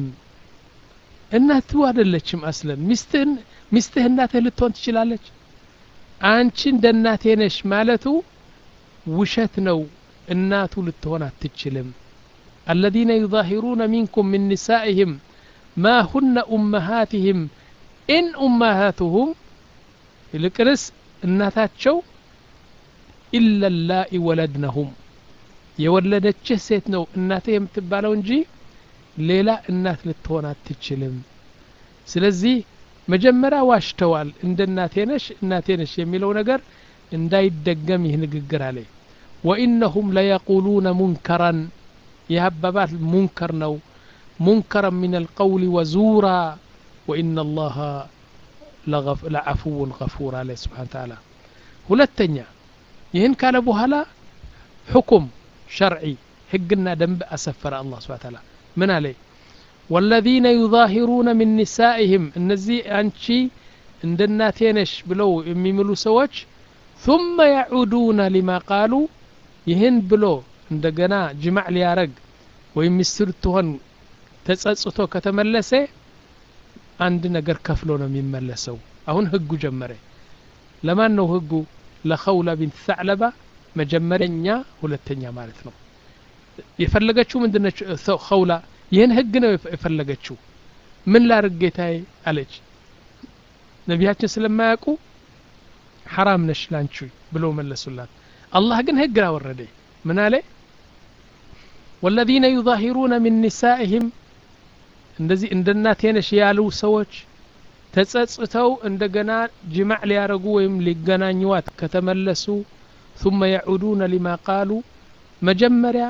እናቱ አይደለችም አስለን ሚስትህን ሚስትህ እናትህ ልትሆን ትችላለች አንቺ እንደ እናቴ ነሽ ማለቱ ውሸት ነው እናቱ ልትሆን አትችልም الذين يظاهرون منكم من نسائهم ما هن أمهاتهم إن أمهاتهم ይልቅንስ እናታቸው ኢለ ላኢ ወለድነሁም የወለደችህ ሴት ነው እናትህ የምትባለው እንጂ ሌላ እናት ልትሆን አትችልም ስለዚህ መጀመሪያ ዋሽተዋል እንደ እናቴ ነሽ እናቴ ነሽ የሚለው ነገር እንዳይደገም ይህ ንግግር አለ ወኢነሁም ለየቁሉነ ሙንከራን ይህ አባባል ሙንከር ነው ሙንከረን ምን አልቀውል ወዙራ ወኢነ አላህ ለዐፉውን ገፉር አለ ስብሓን ተዓላ ሁለተኛ ይህን ካለ በኋላ ሕኩም ሸርዒ ህግና ደንብ አሰፈረ አላህ ስብሓን ተዓላ ምን አለ ወለዚነ ዩዛሂሩነ ምን ኒሳኢህም እነዚህ አንቺ እንደ እናቴ ነሽ ብለው የሚምሉ ሰዎች ثم يعودون لما قالوا ይህን ብሎ እንደገና ጅማዕ ሊያረግ ወይም ሚስት ልትሆን ተጸጽቶ ከተመለሰ አንድ ነገር ከፍሎ ነው የሚመለሰው አሁን ህጉ ጀመረ ለማን ነው ህጉ ለኸውላ ቢንት ሰዕለባ መጀመሪያኛ ሁለተኛ ማለት ነው የፈለገችው ምንድነች ኸውላ ይህን ህግ ነው የፈለገችው ምን ላርግ ጌታዬ አለች ነቢያችን ስለማያውቁ ሐራም ነሽ ላንቺ ብለው መለሱላት አላህ ግን ህግ አወረደ ምን አለ ወለዚነ ዩዛሂሩነ ሚን ኒሳኢህም እንደዚህ እንደ እናቴ ነሽ ያሉ ሰዎች ተጸጽተው እንደገና ጅማዕ ሊያረጉ ወይም ሊገናኙዋት ከተመለሱ ثم يعودون لما قالوا መጀመሪያ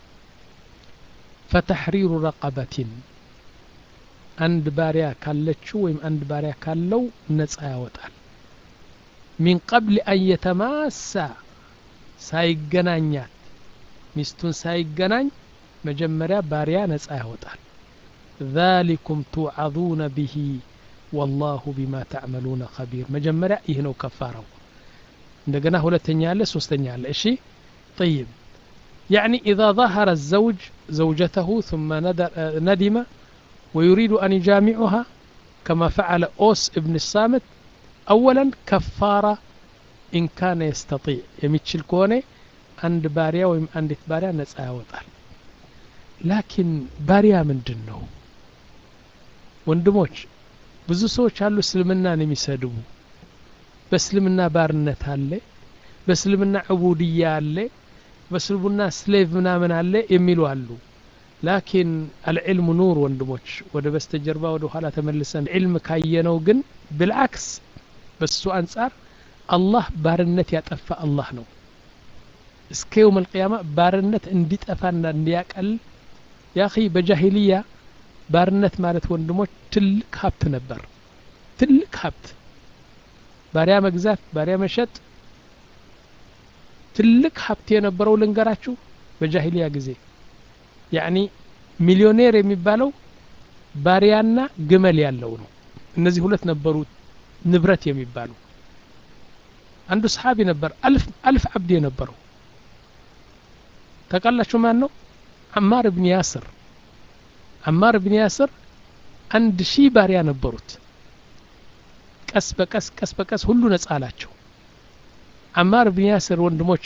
ፈተሕሪሩ ረቀበትን አንድ ባሪያ ካለችው ወይም አንድ ባሪያ ካለው ነጻ ያወጣል ሚን ቀብል አን የተማሳ ሳይገናኛት ሚስቱን ሳይገናኝ መጀመሪያ ባሪያ ነጻ ያወጣል ذلكم توعظون به والله بما تعملون خبير መጀመሪያ ይህ ነው ከፋራው እንደገና ሁለተኛ አለ ሶስተኛ አለ እሺ طيب يعني إذا ظهر الزوج زوجته ثم ندم ويريد أن يجامعها كما فعل أوس ابن الصامت أولا كفارة إن كان يستطيع يمتشل كوني عند باريا ويم عند باريا نسأها وطال لكن باريا من دنه ወንድሞች ብዙ ሰዎች አሉ እስልምናን የሚሰድቡ በእስልምና ባርነት አለ በእስልምና ዕቡድያ አለ በእስልምና ስሌቭ ምናምን አለ የሚሉ አሉ ላኪን አልዕልሙ ኑር ወንድሞች ወደ በስተጀርባ ወደ ኋላ ተመልሰን ዕልም ካየነው ግን ብልዓክስ በሱ አንጻር አላህ ባርነት ያጠፋ አላህ ነው እስከ የውም አልቅያማ ባርነት እንዲጠፋና እንዲያቀል ያኺ በጃሂልያ ባርነት ማለት ወንድሞች ትልቅ ሀብት ነበር ትልቅ ሀብት ባሪያ መግዛት ባሪያ መሸጥ ትልቅ ሀብት የነበረው ልንገራችሁ በጃሂልያ ጊዜ ያኒ ሚሊዮኔር የሚባለው ባሪያና ግመል ያለው ነው እነዚህ ሁለት ነበሩ ንብረት የሚባሉ አንዱ ሰሓቢ ነበር አልፍ አልፍ አብድ የነበረው ታውቃላችሁ ማን ነው አማር ብን ያስር አማር ብን ያስር አንድ ሺህ ባሪያ ነበሩት ቀስ በቀስ ቀስ በቀስ ሁሉ ነጻ አላቸው አማር ብን ያስር ወንድሞች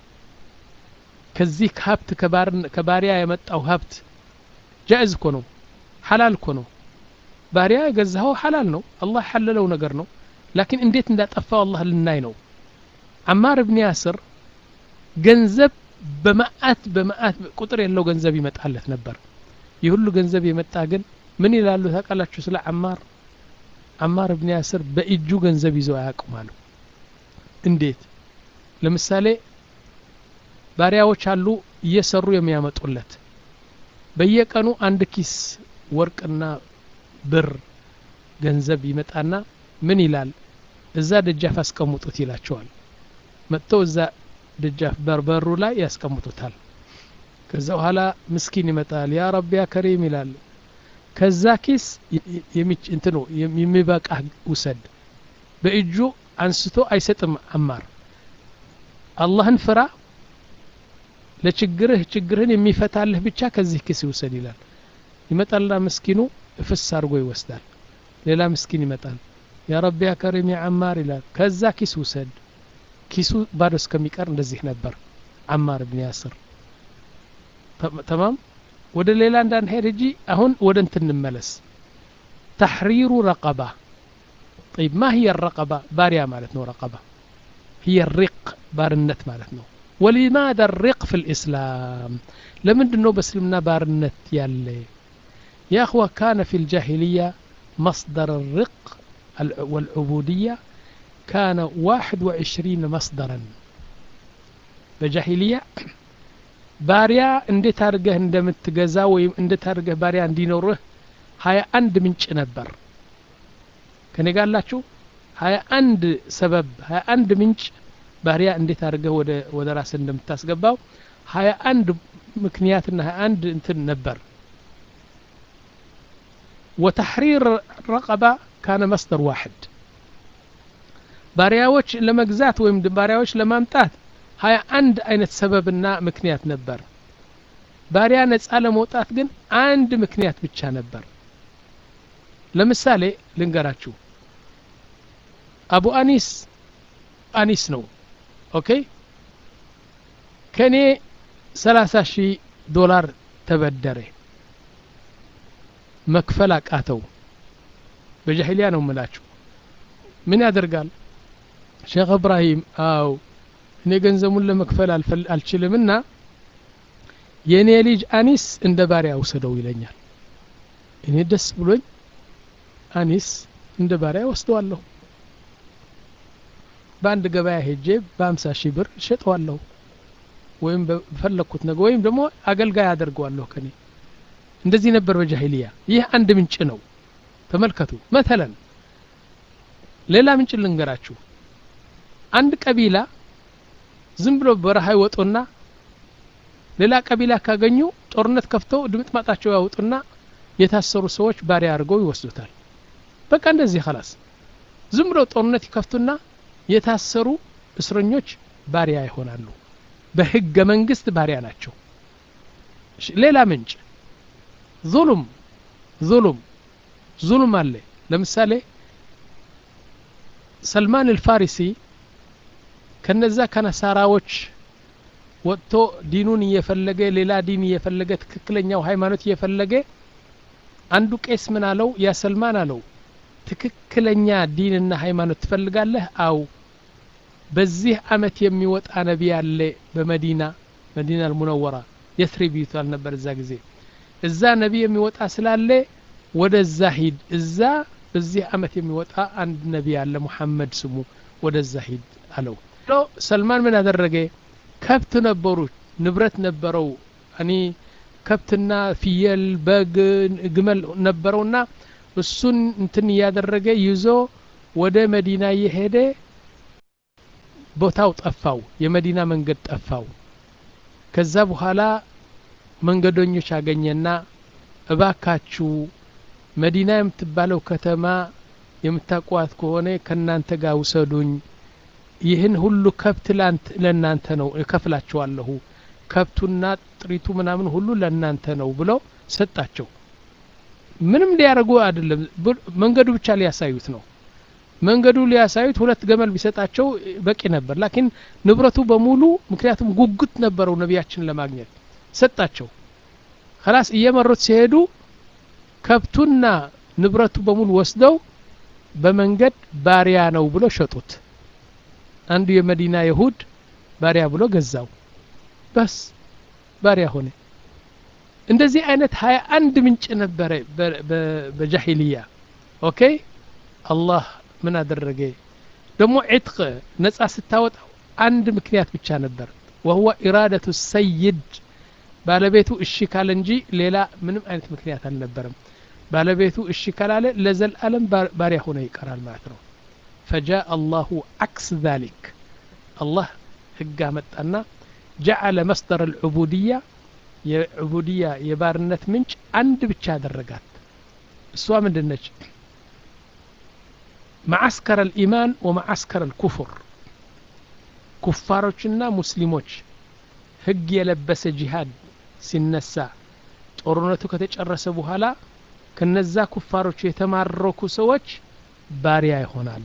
ከዚህ ሀብት ከባሪያ የመጣው ሀብት ጃእዝ እኮ ነው ሐላል እኮ ነው ባሪያ የገዛኸው ሐላል ነው አላህ ያሐለለው ነገር ነው ላኪን እንዴት እንዳጠፋው አላህ ልናይ ነው አማር ብን ያስር ገንዘብ በመአት በመአት ቁጥር የለው ገንዘብ ይመጣለት ነበር ይህ ሁሉ ገንዘብ የመጣ ግን ምን ይላሉ ታውቃላችሁ ስለ አማር አማር ብን ያስር በእጁ ገንዘብ ይዘው አያውቁም አሉ እንዴት ለምሳሌ ባሪያዎች አሉ እየሰሩ የሚያመጡለት በየቀኑ አንድ ኪስ ወርቅና ብር ገንዘብ ይመጣና ምን ይላል እዛ ደጃፍ አስቀምጡት ይላቸዋል መጥተው እዛ ደጃፍ በርበሩ ላይ ያስቀምጡታል ከዛ በኋላ ምስኪን ይመጣል ያ ረቢ ያ ከሪም ይላል ከዛ ኪስ እንትኑ የሚበቃ ውሰድ በእጁ አንስቶ አይሰጥም አማር አላህን ፍራ ለችግርህ ችግርህን የሚፈታልህ ብቻ ከዚህ ኪስ ይውሰድ ይላል ይመጣልና ምስኪኑ እፍስ አድርጎ ይወስዳል ሌላ ምስኪን ይመጣል ያ ረቢ ያ ከሪም ያ አማር ይላል ከዛ ኪስ ውሰድ ኪሱ ባዶ እስከሚቀር እንደዚህ ነበር አማር ብን ያስር ተማም ወደ ሌላ እንዳንሄድ እጂ አሁን ወደ እንትን እንመለስ ተሕሪሩ ረቀባ طيب ما هي الرقبة باريا مالتنا رقبة هي الرق بارنت مالتنا ولماذا الرق في الإسلام لمن دنو بسلمنا بارنت يالي يا أخوة كان في الجاهلية مصدر الرق والعبودية كان واحد وعشرين مصدرا بجاهلية ባሪያ እንዴት አድርገህ እንደምትገዛ ወይም እንዴት አድርገህ ባሪያ እንዲኖርህ ሀያ አንድ ምንጭ ነበር ከኔ ጋላችሁ ሀያ አንድ ሰበብ ሀያ አንድ ምንጭ ባሪያ እንዴት አድርገህ ወደ ወደ ራስ እንደምታስገባው ሀያ አንድ ምክንያትና ሀያ አንድ እንትን ነበር ወተሕሪር ረቀባ ካነ መስደር ዋሕድ ባሪያዎች ለመግዛት ወይም ባሪያዎች ለማምጣት ሀያ አንድ አይነት ሰበብና ምክንያት ነበር ባሪያ ነጻ ለመውጣት ግን አንድ ምክንያት ብቻ ነበር ለምሳሌ ልንገራችሁ አቡ አኒስ አኒስ ነው ኦኬ ከእኔ ሰላሳ ሺህ ዶላር ተበደረ መክፈል አቃተው በጃሂሊያ ነው ምላችሁ ምን ያደርጋል ሼክ እብራሂም አው እኔ ገንዘቡን ለመክፈል አልችልምና የእኔ ልጅ አኒስ እንደ ባሪያ ውሰደው ይለኛል እኔ ደስ ብሎኝ አኒስ እንደ ባሪያ ወስደዋለሁ በአንድ ገበያ ሄጄ በአምሳ ሺህ ብር እሸጠዋለሁ ወይም በፈለግኩት ነገር ወይም ደግሞ አገልጋይ አደርገዋለሁ ከኔ እንደዚህ ነበር በጃሂልያ ይህ አንድ ምንጭ ነው ተመልከቱ መተለን ሌላ ምንጭ ልንገራችሁ አንድ ቀቢላ ዝም ብሎ በረሃ ይወጡና ሌላ ቀቢላ ካገኙ ጦርነት ከፍተው ድምጥ ማጣቸው ያወጡና የታሰሩ ሰዎች ባሪያ አድርገው ይወስዱታል በቃ እንደዚህ ኸላስ ዝም ብሎ ጦርነት ይከፍቱና የታሰሩ እስረኞች ባሪያ ይሆናሉ በህገ መንግስት ባሪያ ናቸው ሌላ ምንጭ ዙሉም ዙሉም ዙሉም አለ ለምሳሌ ሰልማን አልፋሪሲ ከነዛ ከነሳራዎች ወጥቶ ዲኑን እየፈለገ ሌላ ዲን እየፈለገ ትክክለኛው ሃይማኖት እየፈለገ አንዱ ቄስ ምን አለው ያ ሰልማን አለው ትክክለኛ ዲንና ሃይማኖት ትፈልጋለህ አው በዚህ አመት የሚወጣ ነቢ አለ በመዲና መዲና አልሙነወራ የስሪብ ይባል ነበር እዛ ጊዜ እዛ ነቢ የሚወጣ ስላለ ወደዛ ሂድ እዛ በዚህ አመት የሚወጣ አንድ ነቢ አለ ሙሐመድ ስሙ ወደዛ ሂድ አለው ሰልማን ምን አደረገ ከብት ነበሩ ንብረት ነበረው እኔ ከብትና ፍየል በግ ግመል ነበረውና እሱን እንትን እያደረገ ይዞ ወደ መዲና እየሄደ ቦታው ጠፋው የመዲና መንገድ ጠፋው ከዛ በኋላ መንገደኞች አገኘና እባካችሁ መዲና የምትባለው ከተማ የምታቋት ከሆነ ከእናንተ ጋር ውሰዱኝ ይህን ሁሉ ከብት ለእናንተ ነው እከፍላችኋለሁ ከብቱና ጥሪቱ ምናምን ሁሉ ለእናንተ ነው ብለው ሰጣቸው ምንም ሊያደርጉ አይደለም መንገዱ ብቻ ሊያሳዩት ነው መንገዱ ሊያሳዩት ሁለት ገመል ቢሰጣቸው በቂ ነበር ላኪን ንብረቱ በሙሉ ምክንያቱም ጉጉት ነበረው ነቢያችን ለማግኘት ሰጣቸው ከላስ እየመሩት ሲሄዱ ከብቱና ንብረቱ በሙሉ ወስደው በመንገድ ባሪያ ነው ብሎ ሸጡት አንዱ የመዲና ይሁድ ባሪያ ብሎ ገዛው በስ ባሪያ ሆነ እንደዚህ አይነት ሀያ አንድ ምንጭ ነበረ በጃሂልያ ኦኬ አላህ ምን አደረገ ደግሞ ዕጥቅ ነጻ ስታወጣው አንድ ምክንያት ብቻ ነበር ወህወ ኢራደቱ ሰይድ ባለቤቱ እሺ ካለ እንጂ ሌላ ምንም አይነት ምክንያት አልነበረም ባለቤቱ እሺ ካላለ ለዘልአለም ባሪያ ሆነ ይቀራል ማለት ነው ፈጃء አላሁ አክስ ذلك አላህ ህግ አመጣና ጀዓለ መስደር አልዑቡድያ የዑቡድያ የባርነት ምንጭ አንድ ብቻ አደረጋት እሷ ምንድን ነች ማዓስከር አልኢማን ወማዓስከር አልኩፍር ኩፋሮችና ሙስሊሞች ህግ የለበሰ ጂሃድ ሲነሳ ጦርነቱ ከተጨረሰ በኋላ ከነዛ ኩፋሮች የተማረኩ ሰዎች ባሪያ ይሆናሉ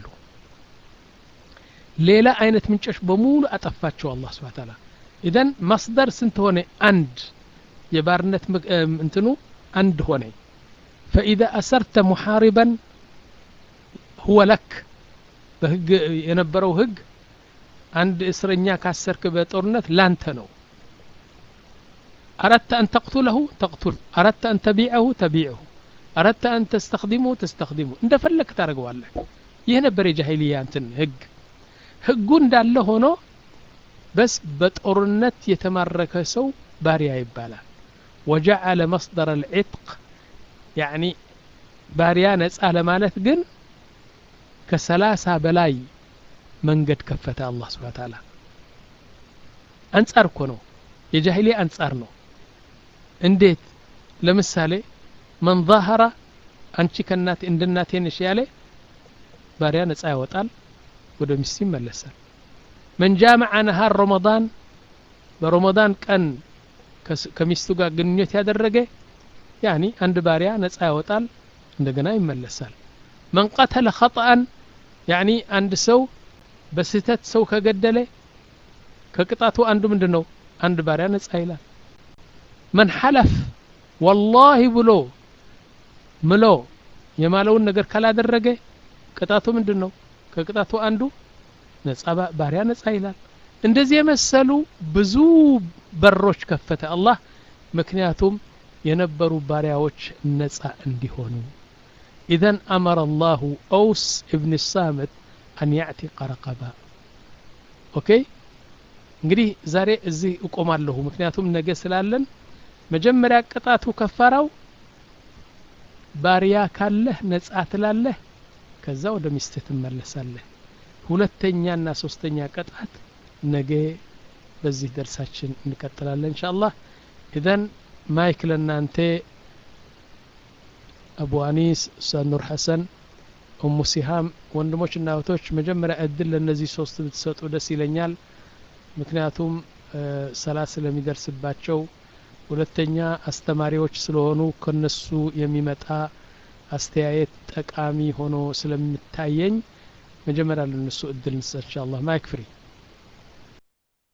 ሌላ አይነት ምንጮች በሙሉ አጠፋቸው አላህ ስብሐ ተዓላ ኢዘን መስደር ስንት ሆነ አንድ የባርነት እንትኑ አንድ ሆነ ፈኢዛ አሰርተ ሙሓሪበን ሁወ ለክ በህግ የነበረው ህግ አንድ እስረኛ ካሰርክ በጦርነት ላንተ ነው أردت أن تقتله تقتل أردت أن تبيعه تبيعه أردت أن تستخدمه تستخدمه እንደ ፈለክ ታደርገዋለህ ይህ ነበር የጃሂልያ እንትን ህግ ህጉ እንዳለ ሆኖ በስ በጦርነት የተማረከ ሰው ባሪያ ይባላል ወጀዐለ መስደር አልዕጥቅ ያዕኒ ባሪያ ነጻ ለማለት ግን ከሰላሳ በላይ መንገድ ከፈተ አላህ ስብሐ ተዓላ አንጻር እኮ ነው የጃሂሊያ አንጻር ነው እንዴት ለምሳሌ መን ዛሀረ አንቺ ከናቴ እንደ እናቴ ነሽ ያለ ባሪያ ነጻ ያወጣል ወደ ሚስቱ ይመለሳል መን ጃመዐ ነሃር ረመዳን በረመዳን ቀን ከሚስቱ ጋር ግንኙነት ያደረገ ያኒ አንድ ባሪያ ነጻ ያወጣል እንደገና ይመለሳል መን ቀተለ ኸጠአን ያኒ አንድ ሰው በስህተት ሰው ከገደለ ከቅጣቱ አንዱ ምንድን ነው አንድ ባሪያ ነጻ ይላል መን ሐለፍ ወላሂ ብሎ ምሎ የማለውን ነገር ካላደረገ ቅጣቱ ምንድን ነው ከቅጣቱ አንዱ ነጻ ባሪያ ነጻ ይላል እንደዚህ የመሰሉ ብዙ በሮች ከፈተ አላህ ምክንያቱም የነበሩ ባሪያዎች ነጻ እንዲሆኑ ኢዘን አመረ አላሁ ኦውስ እብን ሳምት አን ያዕቲቀ ረቀባ ኦኬ እንግዲህ ዛሬ እዚህ እቆማለሁ ምክንያቱም ነገ ስላለን መጀመሪያ ቅጣቱ ከፋራው ባሪያ ካለህ ነጻ ትላለህ ከዛ ወደ ሚስትህ ትመለሳለህ ሁለተኛና ሶስተኛ ቅጣት ነገ በዚህ ደርሳችን እንቀጥላለን እንሻ አላህ ኢዘን ማይክ ለእናንተ አቡ አኒስ ኡስታዝ ኑር ሐሰን ኡሙ ሲሃም ወንድሞችና እህቶች መጀመሪያ እድል ለእነዚህ ሶስት ብትሰጡ ደስ ይለኛል ምክንያቱም ሰላት ስለሚደርስባቸው ሁለተኛ አስተማሪዎች ስለሆኑ ከነሱ የሚመጣ አስተያየት ጠቃሚ ሆኖ ስለምታየኝ መጀመሪያ ለነሱ እድል እንሰጥ ኢንሻአላህ ማይክ ፍሪ